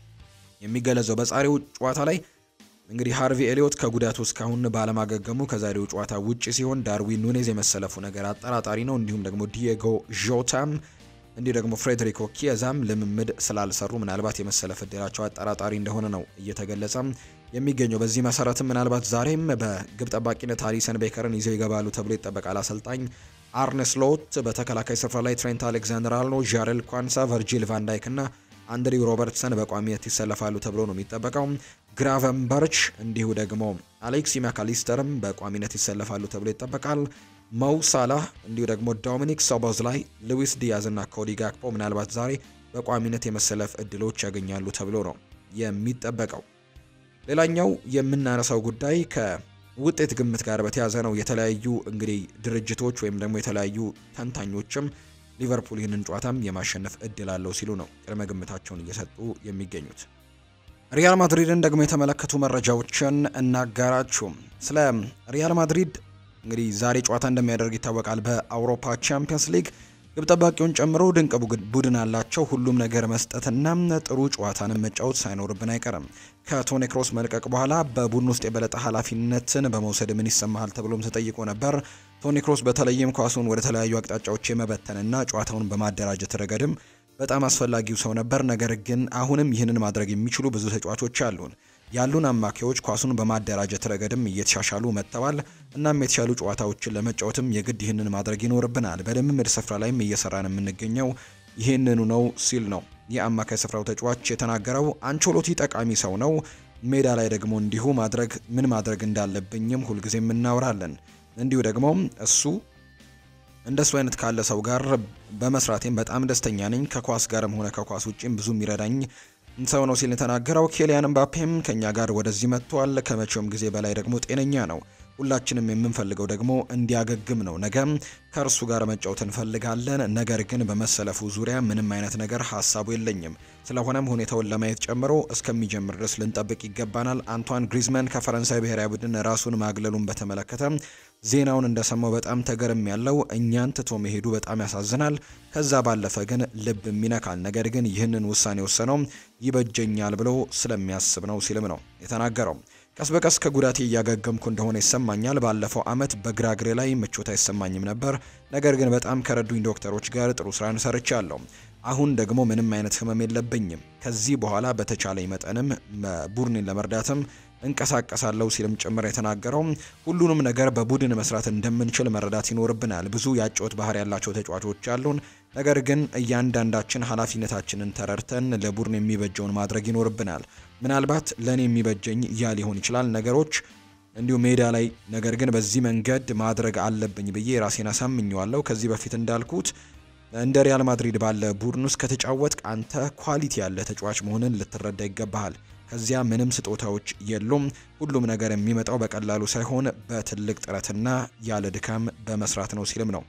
የሚገለጸው። በዛሬው ጨዋታ ላይ እንግዲህ ሃርቪ ኤሊዮት ከጉዳቱ እስካሁን ባለማገገሙ ከዛሬው ጨዋታ ውጪ ሲሆን ዳርዊን ኑኔዝ የመሰለፉ ነገር አጠራጣሪ ነው። እንዲሁም ደግሞ ዲየጎ ዦታም እንዲሁ ደግሞ ፍሬድሪኮ ኪየዛም ልምምድ ስላልሰሩ ምናልባት የመሰለፍ እድላቸው አጠራጣሪ እንደሆነ ነው እየተገለጸ የሚገኘው። በዚህ መሰረትም ምናልባት ዛሬም በግብ ጠባቂነት አሊሰን ቤከርን ይዘው ይገባሉ ተብሎ ይጠበቃል። አሰልጣኝ አርነ ስሎት በተከላካይ ስፍራ ላይ ትሬንት አሌክዛንደር አርኖ፣ ዣሬል ኳንሳ፣ ቨርጂል ቫንዳይክ እና አንድሪው ሮበርትሰን በቋሚነት ይሰለፋሉ ተብሎ ነው የሚጠበቀው። ግራቨንበርች እንዲሁ ደግሞ አሌክሲ ማካሊስተርም በቋሚነት ይሰለፋሉ ተብሎ ይጠበቃል። መው ሳላህ እንዲሁ ደግሞ ዶሚኒክ ሶቦዝ ላይ ሉዊስ ዲያዝ እና ኮዲ ጋክፖ ምናልባት ዛሬ በቋሚነት የመሰለፍ እድሎች ያገኛሉ ተብሎ ነው የሚጠበቀው። ሌላኛው የምናነሳው ጉዳይ ከውጤት ግምት ጋር በተያያዘ ነው። የተለያዩ እንግዲህ ድርጅቶች ወይም ደግሞ የተለያዩ ተንታኞችም ሊቨርፑል ይህንን ጨዋታም የማሸነፍ እድል አለው ሲሉ ነው ቅድመ ግምታቸውን እየሰጡ የሚገኙት። ሪያል ማድሪድን ደግሞ የተመለከቱ መረጃዎችን እናጋራችሁ። ስለ ሪያል ማድሪድ እንግዲህ ዛሬ ጨዋታ እንደሚያደርግ ይታወቃል። በአውሮፓ ቻምፒየንስ ሊግ ግብ ጠባቂውን ጨምሮ ድንቅ ቡድን አላቸው። ሁሉም ነገር መስጠትና ጥሩ ጨዋታንን መጫወት ሳይኖርብን አይቀርም። ከቶኒ ክሮስ መልቀቅ በኋላ በቡድን ውስጥ የበለጠ ኃላፊነትን በመውሰድ ምን ይሰማሃል ተብሎም ተጠይቆ ነበር። ቶኒ ክሮስ በተለይም ኳሱን ወደ ተለያዩ አቅጣጫዎች የመበተንና ጨዋታውን በማደራጀት ረገድም በጣም አስፈላጊው ሰው ነበር። ነገር ግን አሁንም ይህንን ማድረግ የሚችሉ ብዙ ተጫዋቾች አሉን። ያሉን አማካዮች ኳሱን በማደራጀት ረገድም እየተሻሻሉ መጥተዋል። እናም የተሻሉ ጨዋታዎችን ለመጫወትም የግድ ይህንን ማድረግ ይኖርብናል። በልምምድ ስፍራ ላይም እየሰራን የምንገኘው ይህንኑ ነው ሲል ነው የአማካይ ስፍራው ተጫዋች የተናገረው። አንቾሎቲ ጠቃሚ ሰው ነው። ሜዳ ላይ ደግሞ እንዲሁ ማድረግ ምን ማድረግ እንዳለብኝም ሁልጊዜም እናወራለን። እንዲሁ ደግሞ እሱ እንደሱ አይነት ካለ ሰው ጋር በመስራቴም በጣም ደስተኛ ነኝ። ከኳስ ጋርም ሆነ ከኳስ ውጪም ብዙ የሚረዳኝ ሰው ነው ሲል የተናገረው። ኬሊያን ምባፔም ከኛ ጋር ወደዚህ መጥቷል። ከመቼውም ጊዜ በላይ ደግሞ ጤነኛ ነው። ሁላችንም የምንፈልገው ደግሞ እንዲያገግም ነው። ነገም ከእርሱ ጋር መጫወት እንፈልጋለን። ነገር ግን በመሰለፉ ዙሪያ ምንም አይነት ነገር ሀሳቡ የለኝም። ስለሆነም ሁኔታውን ለማየት ጨምሮ እስከሚጀምር ድረስ ልንጠብቅ ይገባናል። አንቷን ግሪዝመን ከፈረንሳይ ብሔራዊ ቡድን ራሱን ማግለሉን በተመለከተ ዜናውን እንደሰማው በጣም ተገርም ያለው እኛን ትቶ መሄዱ በጣም ያሳዝናል። ከዛ ባለፈ ግን ልብ ይነካል። ነገር ግን ይህንን ውሳኔ ወሰነው ይበጀኛል ብሎ ስለሚያስብ ነው ሲልም ነው የተናገረው። ቀስ በቀስ ከጉዳቴ እያገገምኩ እንደሆነ ይሰማኛል። ባለፈው አመት በግራ እግሬ ላይ ምቾት አይሰማኝም ነበር። ነገር ግን በጣም ከረዱኝ ዶክተሮች ጋር ጥሩ ስራን ሰርቻለሁ። አሁን ደግሞ ምንም አይነት ህመም የለብኝም። ከዚህ በኋላ በተቻለኝ መጠንም ቡድኔን ለመርዳትም እንቀሳቀሳለሁ ሲልም ጭምር የተናገረው ሁሉንም ነገር በቡድን መስራት እንደምንችል መረዳት ይኖርብናል። ብዙ ያጨዋወት ባህሪ ያላቸው ተጫዋቾች አሉን። ነገር ግን እያንዳንዳችን ኃላፊነታችንን ተረድተን ለቡድን የሚበጀውን ማድረግ ይኖርብናል። ምናልባት ለእኔ የሚበጀኝ ያ ሊሆን ይችላል ነገሮች እንዲሁ ሜዳ ላይ ነገር ግን በዚህ መንገድ ማድረግ አለብኝ ብዬ ራሴን አሳምኘዋለሁ። ከዚህ በፊት እንዳልኩት እንደ ሪያል ማድሪድ ባለ ቡድን ውስጥ ከተጫወት አንተ ኳሊቲ ያለ ተጫዋች መሆንን ልትረዳ ይገባሃል። ከዚያ ምንም ስጦታዎች የሉም። ሁሉም ነገር የሚመጣው በቀላሉ ሳይሆን በትልቅ ጥረትና ያለ ድካም በመስራት ነው ሲልም ነው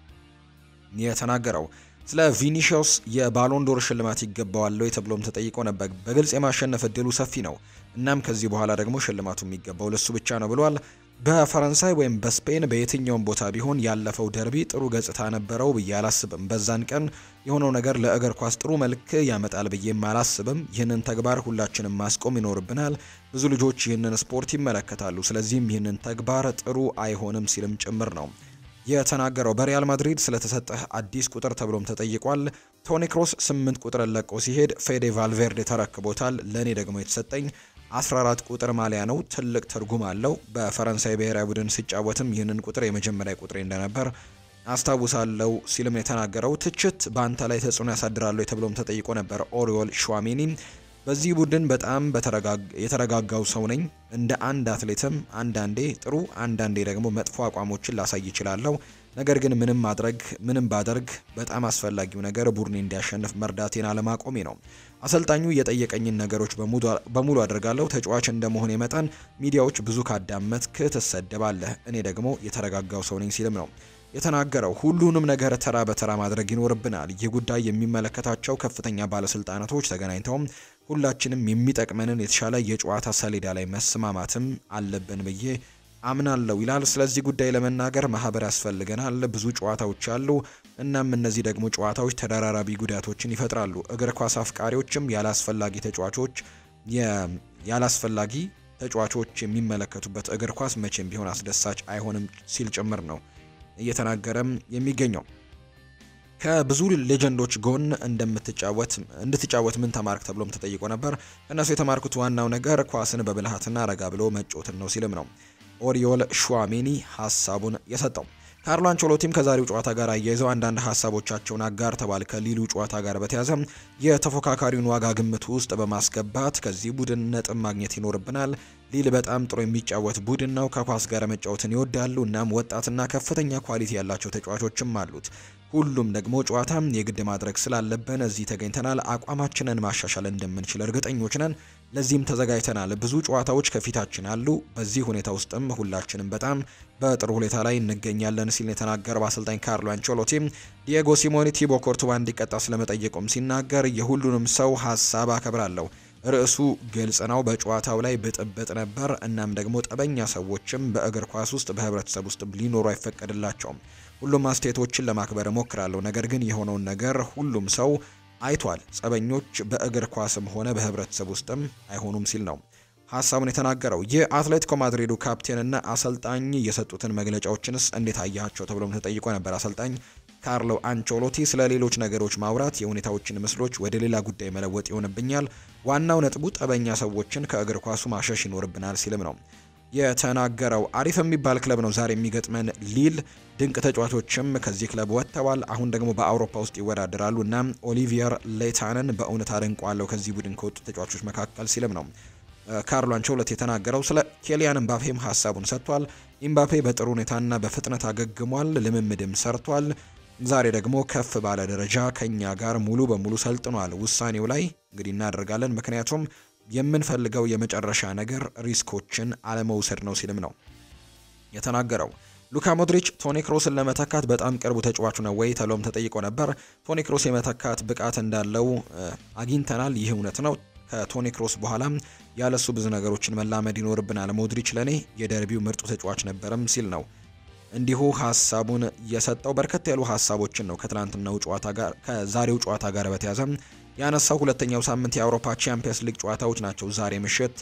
የተናገረው። ስለ ቪኒሺዮስ የባሎንዶር ሽልማት ይገባዋል ተብሎም ተጠይቆ ነበር። በግልጽ የማሸነፍ እድሉ ሰፊ ነው። እናም ከዚህ በኋላ ደግሞ ሽልማቱ የሚገባው ለሱ ብቻ ነው ብሏል። በፈረንሳይ ወይም በስፔን በየትኛውም ቦታ ቢሆን ያለፈው ደርቢ ጥሩ ገጽታ ነበረው ብዬ አላስብም። በዛን ቀን የሆነው ነገር ለእግር ኳስ ጥሩ መልክ ያመጣል ብዬም አላስብም። ይህንን ተግባር ሁላችንም ማስቆም ይኖርብናል። ብዙ ልጆች ይህንን ስፖርት ይመለከታሉ። ስለዚህም ይህንን ተግባር ጥሩ አይሆንም ሲልም ጭምር ነው የተናገረው። በሪያል ማድሪድ ስለተሰጠህ አዲስ ቁጥር ተብሎም ተጠይቋል። ቶኒ ክሮስ ስምንት ቁጥርን ለቆ ሲሄድ ፌዴ ቫልቬርዴ ተረክቦታል። ለእኔ ደግሞ የተሰጠኝ 14 ቁጥር ማሊያ ነው። ትልቅ ትርጉም አለው። በፈረንሳይ ብሔራዊ ቡድን ሲጫወትም ይህንን ቁጥር የመጀመሪያ ቁጥሬ እንደነበር አስታውሳለሁ ሲልም የተናገረው። ትችት በአንተ ላይ ተጽዕኖ ያሳድራሉ ተብሎም ተጠይቆ ነበር። ኦሪዮል ሸዋሜኒ በዚህ ቡድን በጣም የተረጋጋው ሰው ነኝ። እንደ አንድ አትሌትም አንዳንዴ ጥሩ አንዳንዴ ደግሞ መጥፎ አቋሞችን ላሳይ ይችላለሁ። ነገር ግን ምንም ማድረግ ምንም ባደርግ በጣም አስፈላጊው ነገር ቡድኔ እንዲያሸንፍ መርዳቴን አለማቆሜ ነው። አሰልጣኙ የጠየቀኝን ነገሮች በሙሉ አድርጋለሁ። ተጫዋች እንደመሆኔ መጠን ሚዲያዎች ብዙ ካዳመጥክ ትሰደባለህ። እኔ ደግሞ የተረጋጋው ሰው ነኝ ሲልም ነው የተናገረው። ሁሉንም ነገር ተራ በተራ ማድረግ ይኖርብናል። ይህ ጉዳይ የሚመለከታቸው ከፍተኛ ባለስልጣናቶች ተገናኝተው ሁላችንም የሚጠቅመንን የተሻለ የጨዋታ ሰሌዳ ላይ መስማማትም አለብን ብዬ አምናለሁ ይላል። ስለዚህ ጉዳይ ለመናገር ማህበር ያስፈልገናል። ብዙ ጨዋታዎች አሉ። እናም እነዚህ ደግሞ ጨዋታዎች ተደራራቢ ጉዳቶችን ይፈጥራሉ። እግር ኳስ አፍቃሪዎችም ያላስፈላጊ ተጫዋቾች ያላስፈላጊ ተጫዋቾች የሚመለከቱበት እግር ኳስ መቼም ቢሆን አስደሳች አይሆንም ሲል ጭምር ነው እየተናገረም የሚገኘው። ከብዙ ሌጀንዶች ጎን እንደምትጫወት እንድትጫወት ምን ተማርክ ተብሎም ተጠይቆ ነበር። ከእነሱ የተማርኩት ዋናው ነገር ኳስን በብልሃትና ረጋ ብሎ መጫወትን ነው ሲልም ነው ኦሪዮል ሹዋሜኒ ሀሳቡን የሰጠው። ካርሎ አንቸሎቲም ከዛሬው ጨዋታ ጋር አያይዘው አንዳንድ ሀሳቦቻቸውን አጋርተዋል። ከሊሉ ጨዋታ ጋር በተያያዘ የተፎካካሪውን ዋጋ ግምት ውስጥ በማስገባት ከዚህ ቡድን ነጥብ ማግኘት ይኖርብናል። ሊል በጣም ጥሩ የሚጫወት ቡድን ነው። ከኳስ ጋር መጫወትን ይወዳሉ። እናም ወጣትና ከፍተኛ ኳሊቲ ያላቸው ተጫዋቾችም አሉት። ሁሉም ደግሞ ጨዋታ የግድ ማድረግ ስላለብን እዚህ ተገኝተናል። አቋማችንን ማሻሻል እንደምንችል እርግጠኞች ነን። ለዚህም ተዘጋጅተናል። ብዙ ጨዋታዎች ከፊታችን አሉ። በዚህ ሁኔታ ውስጥም ሁላችንም በጣም በጥሩ ሁኔታ ላይ እንገኛለን ሲል የተናገረው አሰልጣኝ ካርሎ አንቸሎቲ ዲየጎ ሲሞኔ ቲቦ ኮርቱባ እንዲቀጣ ስለመጠየቁም ሲናገር የሁሉንም ሰው ሀሳብ አከብራለሁ። ርዕሱ ግልጽ ነው። በጨዋታው ላይ ብጥብጥ ነበር። እናም ደግሞ ጠበኛ ሰዎችም በእግር ኳስ ውስጥ በህብረተሰብ ውስጥ ሊኖሩ አይፈቀድላቸውም። ሁሉም አስተያየቶችን ለማክበር እሞክራለሁ። ነገር ግን የሆነውን ነገር ሁሉም ሰው አይቷል። ጸበኞች በእግር ኳስም ሆነ በህብረተሰብ ውስጥም አይሆኑም ሲል ነው ሀሳቡን የተናገረው። የአትሌቲኮ ማድሪዱ ካፕቴንና አሰልጣኝ የሰጡትን መግለጫዎችንስ እንዴት አያቸው ተብሎም ተጠይቆ ነበር። አሰልጣኝ ካርሎ አንቸሎቲ ስለ ሌሎች ነገሮች ማውራት የሁኔታዎችን ምስሎች ወደ ሌላ ጉዳይ መለወጥ ይሆንብኛል። ዋናው ነጥቡ ጠበኛ ሰዎችን ከእግር ኳሱ ማሸሽ ይኖርብናል ሲልም ነው የተናገረው። አሪፍ የሚባል ክለብ ነው ዛሬ የሚገጥመን ሊል። ድንቅ ተጫዋቾችም ከዚህ ክለብ ወጥተዋል። አሁን ደግሞ በአውሮፓ ውስጥ ይወዳደራሉ እና ኦሊቪየር ሌታንን በእውነት አደንቋለሁ ከዚህ ቡድን ከወጡ ተጫዋቾች መካከል ሲልም ነው ካርሎ አንቸሎቲ የተናገረው። ስለ ኬሊያን ኤምባፔም ሀሳቡን ሰጥቷል። ኤምባፔ በጥሩ ሁኔታና በፍጥነት አገግሟል፣ ልምምድም ሰርቷል። ዛሬ ደግሞ ከፍ ባለ ደረጃ ከኛ ጋር ሙሉ በሙሉ ሰልጥኗል። ውሳኔው ላይ እንግዲህ እናደርጋለን፣ ምክንያቱም የምንፈልገው የመጨረሻ ነገር ሪስኮችን አለመውሰድ ነው ሲልም ነው የተናገረው። ሉካ ሞድሪች ቶኒ ክሮስን ለመተካት በጣም ቅርቡ ተጫዋቹ ነው ወይ ተብሎም ተጠይቆ ነበር። ቶኒ ክሮስ የመተካት ብቃት እንዳለው አግኝተናል። ይህ እውነት ነው። ከቶኒ ክሮስ በኋላ ያለሱ ብዙ ነገሮችን መላመድ ይኖርብናል። ሞድሪች ለእኔ የደርቢው ምርጡ ተጫዋች ነበርም ሲል ነው እንዲሁ ሀሳቡን የሰጠው። በርከት ያሉ ሀሳቦችን ነው ከትላንትናው ጨዋታ ጋር ከዛሬው ጨዋታ ጋር በተያዘ ያነሳው። ሁለተኛው ሳምንት የአውሮፓ ቻምፒየንስ ሊግ ጨዋታዎች ናቸው ዛሬ ምሽት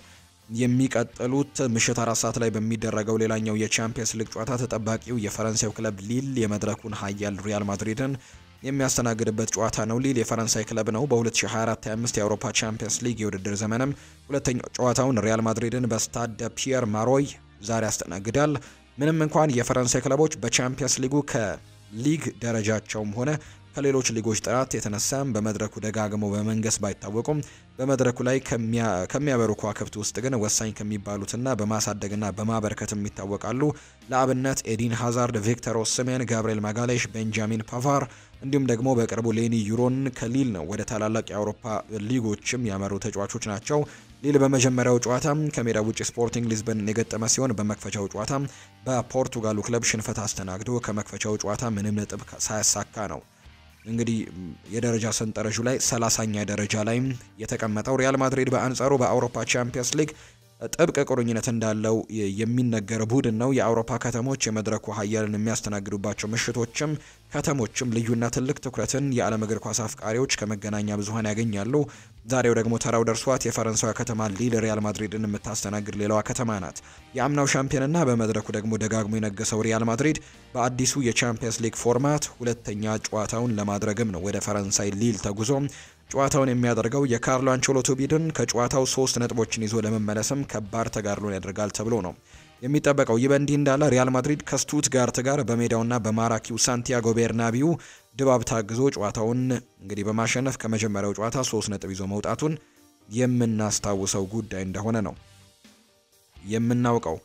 የሚቀጥሉት ምሽት አራት ሰዓት ላይ በሚደረገው ሌላኛው የቻምፒየንስ ሊግ ጨዋታ ተጠባቂው የፈረንሳዩ ክለብ ሊል የመድረኩን ሀያል ሪያል ማድሪድን የሚያስተናግድበት ጨዋታ ነው። ሊል የፈረንሳይ ክለብ ነው። በ2024/25 የአውሮፓ ቻምፒየንስ ሊግ የውድድር ዘመንም ሁለተኛው ጨዋታውን ሪያል ማድሪድን በስታድ ፒየር ማሮይ ዛሬ ያስተናግዳል። ምንም እንኳን የፈረንሳይ ክለቦች በቻምፒየንስ ሊጉ ከሊግ ደረጃቸውም ሆነ ከሌሎች ሊጎች ጥራት የተነሳም በመድረኩ ደጋግመው በመንገስ ባይታወቁም በመድረኩ ላይ ከሚያበሩ ከዋክብት ውስጥ ግን ወሳኝ ከሚባሉትና በማሳደግና በማበርከትም ይታወቃሉ። ለአብነት ኤዲን ሃዛርድ፣ ቪክተር ኦስሜን፣ ጋብርኤል ማጋሌሽ፣ ቤንጃሚን ፓቫር እንዲሁም ደግሞ በቅርቡ ሌኒ ዩሮን ከሊል ነው ወደ ታላላቅ የአውሮፓ ሊጎችም ያመሩ ተጫዋቾች ናቸው። ሊል በመጀመሪያው ጨዋታ ከሜዳ ውጭ ስፖርቲንግ ሊዝበንን የገጠመ ሲሆን በመክፈቻው ጨዋታ በፖርቱጋሉ ክለብ ሽንፈት አስተናግዶ ከመክፈቻው ጨዋታ ምንም ነጥብ ሳያሳካ ነው እንግዲህ የደረጃ ሰንጠረዡ ላይ ሰላሳኛ ደረጃ ላይ የተቀመጠው። ሪያል ማድሪድ በአንጻሩ በአውሮፓ ቻምፒየንስ ሊግ ጥብቅ ቁርኝነት እንዳለው የሚነገር ቡድን ነው። የአውሮፓ ከተሞች የመድረኩ ሀያልን የሚያስተናግዱባቸው ምሽቶችም ከተሞችም ልዩና ትልቅ ትኩረትን የዓለም እግር ኳስ አፍቃሪዎች ከመገናኛ ብዙኃን ያገኛሉ። ዛሬው ደግሞ ተራው ደርሷት የፈረንሳዊ ከተማ ሊል ሪያል ማድሪድን የምታስተናግድ ሌላዋ ከተማ ናት። የአምናው ሻምፒዮንና በመድረኩ ደግሞ ደጋግሞ የነገሰው ሪያል ማድሪድ በአዲሱ የቻምፒየንስ ሊግ ፎርማት ሁለተኛ ጨዋታውን ለማድረግም ነው ወደ ፈረንሳይ ሊል ተጉዞ ጨዋታውን የሚያደርገው የካርሎ አንቸሎቲ ቡድን ከጨዋታው ሶስት ነጥቦችን ይዞ ለመመለስም ከባድ ተጋድሎን ያደርጋል ተብሎ ነው የሚጠበቀው። ይህ በእንዲህ እንዳለ ሪያል ማድሪድ ከስቱትጋርት ጋር በሜዳውና በማራኪው ሳንቲያጎ ቤርናቢው ድባብ ታግዞ ጨዋታውን እንግዲህ በማሸነፍ ከመጀመሪያው ጨዋታ ሶስት ነጥብ ይዞ መውጣቱን የምናስታውሰው ጉዳይ እንደሆነ ነው የምናውቀው።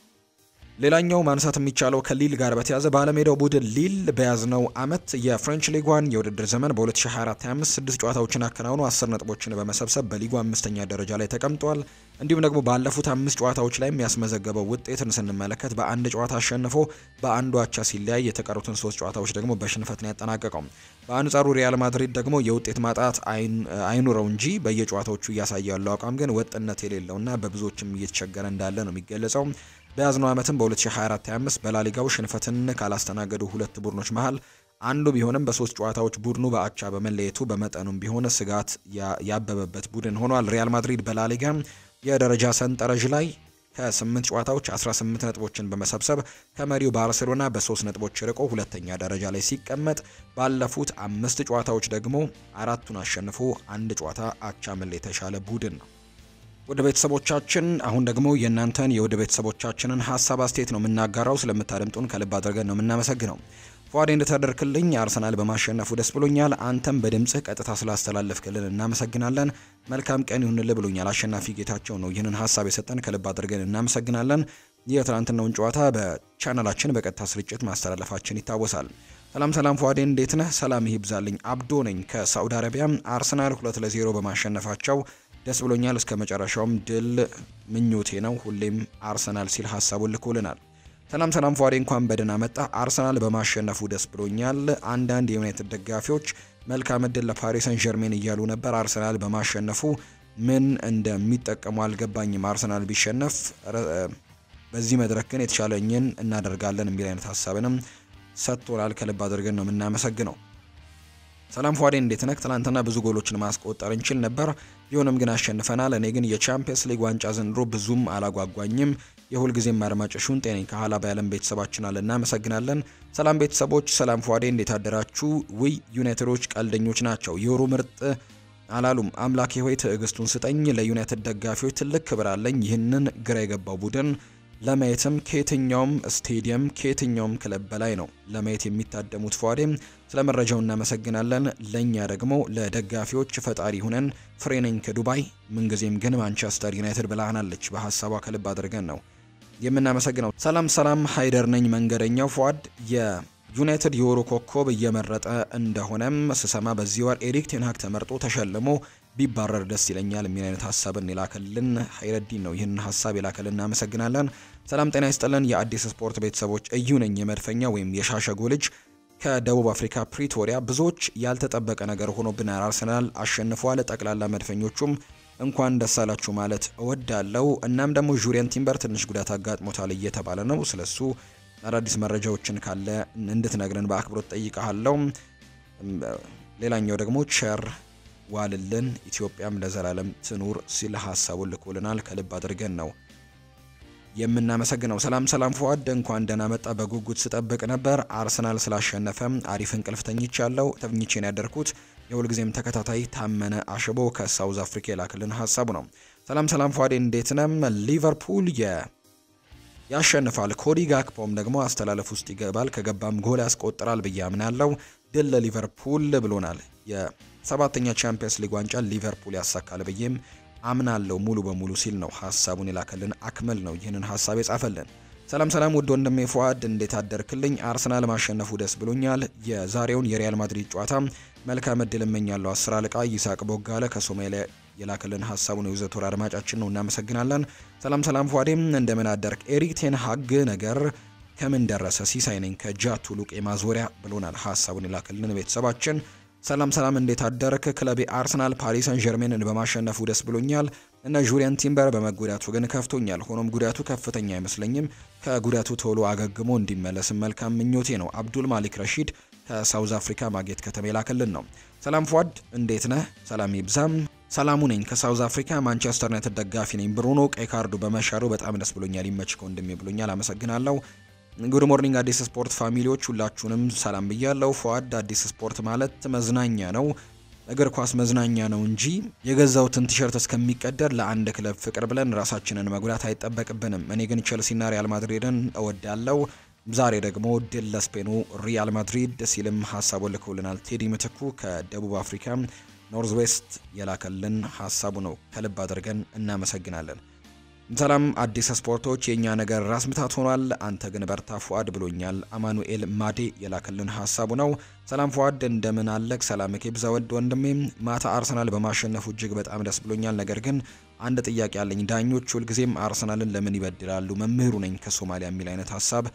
ሌላኛው ማንሳት የሚቻለው ከሊል ጋር በተያዘ ባለሜዳው ቡድን ሊል በያዝነው ዓመት የፍሬንች ሊጓን የውድድር ዘመን በ2024/25 ስድስት ጨዋታዎችን አከናውኖ አስር ነጥቦችን በመሰብሰብ በሊጉ አምስተኛ ደረጃ ላይ ተቀምጧል። እንዲሁም ደግሞ ባለፉት አምስት ጨዋታዎች ላይ የሚያስመዘገበው ውጤትን ስንመለከት በአንድ ጨዋታ አሸንፎ በአንዱ አቻ ሲለያይ የተቀሩትን ሶስት ጨዋታዎች ደግሞ በሽንፈት ነው ያጠናቀቀው። በአንጻሩ ሪያል ማድሪድ ደግሞ የውጤት ማጣት አይኑረው እንጂ በየጨዋታዎቹ እያሳየ ያለው አቋም ግን ወጥነት የሌለውና በብዙዎችም እየተቸገረ እንዳለ ነው የሚገለጸው። በያዝነው ዓመትም በ2024/25 በላሊጋው ሽንፈትን ካላስተናገዱ ሁለት ቡድኖች መሃል አንዱ ቢሆንም በሶስት ጨዋታዎች ቡድኑ በአቻ በመለየቱ በመጠኑም ቢሆን ስጋት ያበበበት ቡድን ሆኗል። ሪያል ማድሪድ በላሊጋ የደረጃ ሰንጠረዥ ላይ ከ8 ጨዋታዎች 18 ነጥቦችን በመሰብሰብ ከመሪው ባርሴሎና በሶስት ነጥቦች ርቆ ሁለተኛ ደረጃ ላይ ሲቀመጥ ባለፉት አምስት ጨዋታዎች ደግሞ አራቱን አሸንፎ አንድ ጨዋታ አቻ መለየት የተሻለ ቡድን ነው። ወደ ቤተሰቦቻችን አሁን ደግሞ የእናንተን የወደ ቤተሰቦቻችንን ሀሳብ አስተያየት ነው የምናጋራው። ስለምታደምጡን ከልብ አድርገን ነው የምናመሰግነው። ፏዴ እንደተደርክልኝ አርሰናል በማሸነፉ ደስ ብሎኛል። አንተም በድምጽህ ቀጥታ ስላስተላለፍክልን እናመሰግናለን። መልካም ቀን ይሁንልህ ብሎኛል። አሸናፊ ጌታቸው ነው ይህንን ሀሳብ የሰጠን ከልብ አድርገን እናመሰግናለን። የትናንትናውን ጨዋታ በቻናላችን በቀጥታ ስርጭት ማስተላለፋችን ይታወሳል። ሰላም ሰላም ፏዴ እንዴት ነህ? ሰላም ይብዛልኝ። አብዶ ነኝ ከሳዑዲ አረቢያ። አርሰናል ሁለት ለዜሮ በማሸነፋቸው ደስ ብሎኛል። እስከ መጨረሻውም ድል ምኞቴ ነው። ሁሌም አርሰናል ሲል ሀሳቡን ልኮልናል። ሰላም ሰላም ፏዴ እንኳን በደህና መጣ። አርሰናል በማሸነፉ ደስ ብሎኛል። አንዳንድ የዩናይትድ ደጋፊዎች መልካም እድል ለፓሪስ ሰን ጀርሜን እያሉ ነበር። አርሰናል በማሸነፉ ምን እንደሚጠቀሙ አልገባኝም። አርሰናል ቢሸነፍ በዚህ መድረክ ግን የተሻለኝን እናደርጋለን የሚል አይነት ሀሳብንም ሰጥቶናል። ከልብ አድርገን ነው የምናመሰግነው። ሰላም ፏዴ እንዴት ነህ? ትናንትና ብዙ ጎሎችን ማስቆጠር እንችል ነበር፣ ቢሆንም ግን አሸንፈናል። እኔ ግን የቻምፒየንስ ሊግ ዋንጫ ዘንድሮ ብዙም አላጓጓኝም። የሁልጊዜም አድማጭ ሹን ጤነኝ ከኋላ በያለም ቤተሰባችን አለ። እናመሰግናለን። ሰላም ቤተሰቦች፣ ሰላም ፏዴ እንዴት አደራችሁ? ውይ ዩናይትዶች ቀልደኞች ናቸው። የወሩ ምርጥ አላሉም። አምላኬ ሆይ ትዕግስቱን ስጠኝ። ለዩናይትድ ደጋፊዎች ትልቅ ክብር አለኝ። ይህንን ግራ የገባው ቡድን ለማየትም ከየትኛውም ስቴዲየም ከየትኛውም ክለብ በላይ ነው ለማየት የሚታደሙት። ፏዴም ስለ መረጃው እናመሰግናለን። ለእኛ ደግሞ ለደጋፊዎች ፈጣሪ ሁነን ፍሬነኝ ከዱባይ ምንጊዜም ግን ማንቸስተር ዩናይትድ ብላህናለች። በሀሳቧ ከልብ አድርገን ነው የምናመሰግነው። ሰላም ሰላም፣ ሀይደር ነኝ መንገደኛው። ፏድ የዩናይትድ የወሩ ኮከብ እየመረጠ እንደሆነም ስሰማ በዚህ ወር ኤሪክ ቴንሃግ ተመርጦ ተሸልሞ ቢባረር ደስ ይለኛል የሚል አይነት ሀሳብን የላከልን ሀይረዲን ነው። ይህንን ሀሳብ የላከልን እናመሰግናለን። ሰላም ጤና ይስጥልን የአዲስ ስፖርት ቤተሰቦች፣ እዩ ነኝ የመድፈኛ ወይም የሻሸጎ ልጅ ከደቡብ አፍሪካ ፕሪቶሪያ። ብዙዎች ያልተጠበቀ ነገር ሆኖብናል። አርሰናል አሸንፏል። ጠቅላላ መድፈኞቹም እንኳን ደስ አላችሁ ማለት እወዳለው። እናም ደግሞ ጁሪየን ቲምበር ትንሽ ጉዳት አጋጥሞታል እየተባለ ነው። ስለሱ አዳዲስ መረጃዎችን ካለ እንድትነግረን በአክብሮት ጠይቀሃለው። ሌላኛው ደግሞ ቸር ዋልልን ኢትዮጵያም ለዘላለም ትኑር ሲል ሀሳቡን ልኮልናል። ከልብ አድርገን ነው የምናመሰግነው። ሰላም ሰላም ፏድ እንኳን ደህና መጣ። በጉጉት ስጠብቅ ነበር። አርሰናል ስላሸነፈ አሪፍ እንቅልፍ ተኝቻለሁ። ተኝቼን ያደርኩት የሁልጊዜም ተከታታይ ታመነ አሽቦ ከሳውዝ አፍሪካ የላክልን ሀሳቡ ነው። ሰላም ሰላም ፏዴ እንዴት ነም? ሊቨርፑል የ ያሸንፋል። ኮዲ ጋክፖም ደግሞ አስተላለፍ ውስጥ ይገባል። ከገባም ጎል ያስቆጥራል ብዬ አምናለሁ። ድል ለሊቨርፑል ብሎናል። የሰባተኛ ቻምፒየንስ ሊግ ዋንጫ ሊቨርፑል ያሳካል ብዬም አምናለሁ ሙሉ በሙሉ ሲል ነው ሀሳቡን የላከልን። አክመል ነው ይህንን ሀሳብ የጻፈልን። ሰላም ሰላም ውድ ወንድሜ ፉአድ እንዴት አደርክልኝ? አርሰናል ማሸነፉ ደስ ብሎኛል። የዛሬውን የሪያል ማድሪድ ጨዋታ መልካም እድል እመኛለሁ። አስር አለቃ ይሳቅ ቦጋለ ከሶማሊያ የላከልን ሀሳቡን የውዘቶር አድማጫችን ነው። እናመሰግናለን። ሰላም ሰላም ፏዴም እንደምን አደርክ? ኤሪክ ቴን ሀግ ነገር ከምን ደረሰ? ሲሳይ ነኝ ከጃቱ ሉቄ ማዞሪያ ብሎናል ሀሳቡን የላከልን ቤተሰባችን። ሰላም ሰላም እንዴት አደርክ? ክለቤ አርሰናል ፓሪስ ሰን ጀርሜንን በማሸነፉ ደስ ብሎኛል እና ጁሪያን ቲምበር በመጎዳቱ ግን ከፍቶኛል። ሆኖም ጉዳቱ ከፍተኛ አይመስለኝም። ከጉዳቱ ቶሎ አገግሞ እንዲመለስም መልካም ምኞቴ ነው። አብዱል ማሊክ ረሺድ ከሳውዝ አፍሪካ ማጌት ከተማ የላከልን ነው። ሰላም ፏድ እንዴት ነህ? ሰላም ይብዛም። ሰላሙ ነኝ ከሳውዝ አፍሪካ ማንቸስተር ዩናይትድ ደጋፊ ነኝ። ብሩኖ ቀይ ካርዱ በመሻሩ በጣም ደስ ብሎኛል። ይመችከው ወንድሜ ብሎኛል። አመሰግናለሁ። ጉድ ሞርኒንግ አዲስ ስፖርት ፋሚሊዎች ሁላችሁንም ሰላም ብያለሁ። ፏድ አዲስ ስፖርት ማለት መዝናኛ ነው፣ እግር ኳስ መዝናኛ ነው እንጂ የገዛውትን ቲሸርት እስከሚቀደር ለአንድ ክለብ ፍቅር ብለን ራሳችንን መጉዳት አይጠበቅብንም። እኔ ግን ቼልሲና ሪያል ማድሪድን እወዳለሁ። ዛሬ ደግሞ ድል ለስፔኑ ሪያል ማድሪድ ሲልም ሀሳቡ ልከውልናል። ቴዲ ምትኩ ከደቡብ አፍሪካ ኖርዝ ዌስት የላከልን ሀሳቡ ነው። ከልብ አድርገን እናመሰግናለን። ሰላም አዲስ ስፖርቶች የእኛ ነገር ራስ ምታት ሆኗል። አንተ ግን በርታ ፉአድ ብሎኛል። አማኑኤል ማዴ የላከልን ሀሳቡ ነው። ሰላም ፉአድ እንደምን አለክ? ሰላም ኬብዛ ወድ ወንድሜ። ማታ አርሰናል በማሸነፉ እጅግ በጣም ደስ ብሎኛል። ነገር ግን አንድ ጥያቄ አለኝ። ዳኞች ሁልጊዜም አርሰናልን ለምን ይበድላሉ? መምህሩ ነኝ ከሶማሊያ የሚል አይነት ሀሳብ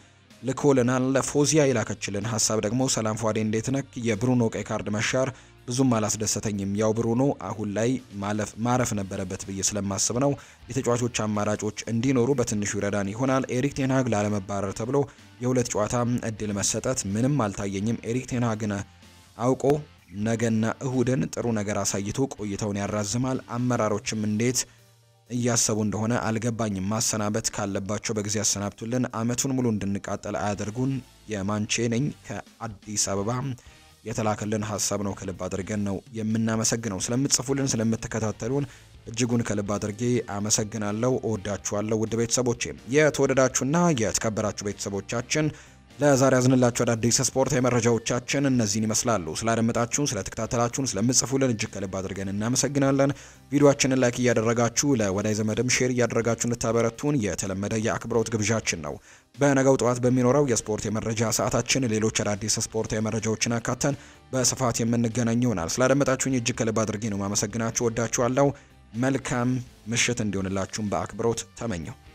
ልኮልናል። ፎዚያ የላከችልን ሀሳብ ደግሞ ሰላም ፏዴ እንዴት ነክ? የብሩኖ ቀይ ካርድ መሻር ብዙም አላስደሰተኝም። ያው ብሩኖ አሁን ላይ ማረፍ ነበረበት ብዬ ስለማስብ ነው። የተጫዋቾች አማራጮች እንዲኖሩ በትንሹ ይረዳን ይሆናል። ኤሪክ ቴንሃግ ላለመባረር ተብሎ የሁለት ጨዋታ እድል መሰጠት ምንም አልታየኝም። ኤሪክ ቴንሃግን አውቆ ነገና እሁድን ጥሩ ነገር አሳይቶ ቆይተውን ያራዝማል። አመራሮችም እንዴት እያሰቡ እንደሆነ አልገባኝም። ማሰናበት ካለባቸው በጊዜ ያሰናብቱልን። አመቱን ሙሉ እንድንቃጠል አያደርጉን። የማንቼ ነኝ ከአዲስ አበባ የተላከልን ሀሳብ ነው። ከልብ አድርገን ነው የምናመሰግነው። ስለምትጽፉልን፣ ስለምትከታተሉን እጅጉን ከልብ አድርጌ አመሰግናለሁ። እወዳችኋለሁ ውድ ቤተሰቦቼ። የተወደዳችሁና የተከበራችሁ ቤተሰቦቻችን ለዛሬ ያዝንላችሁ አዳዲስ ስፖርታዊ መረጃዎቻችን እነዚህን ይመስላሉ። ስላደመጣችሁን፣ ስለተከታተላችሁን፣ ስለምጽፉልን እጅግ ከልብ አድርገን እናመሰግናለን። ቪዲዮአችንን ላይክ እያደረጋችሁ ለወዳጅ ዘመድም ሼር እያደረጋችሁ እንድታበረቱን የተለመደ የአክብሮት ግብዣችን ነው። በነገው ጠዋት በሚኖረው የስፖርት የመረጃ ሰዓታችን ሌሎች አዳዲስ ስፖርታዊ መረጃዎችን አካተን በስፋት የምንገናኝ ይሆናል። ስላደመጣችሁኝ እጅግ ከልብ አድርጌ ነው ማመሰግናችሁ። ወዳችኋለሁ። መልካም ምሽት እንዲሆንላችሁም በአክብሮት ተመኘው።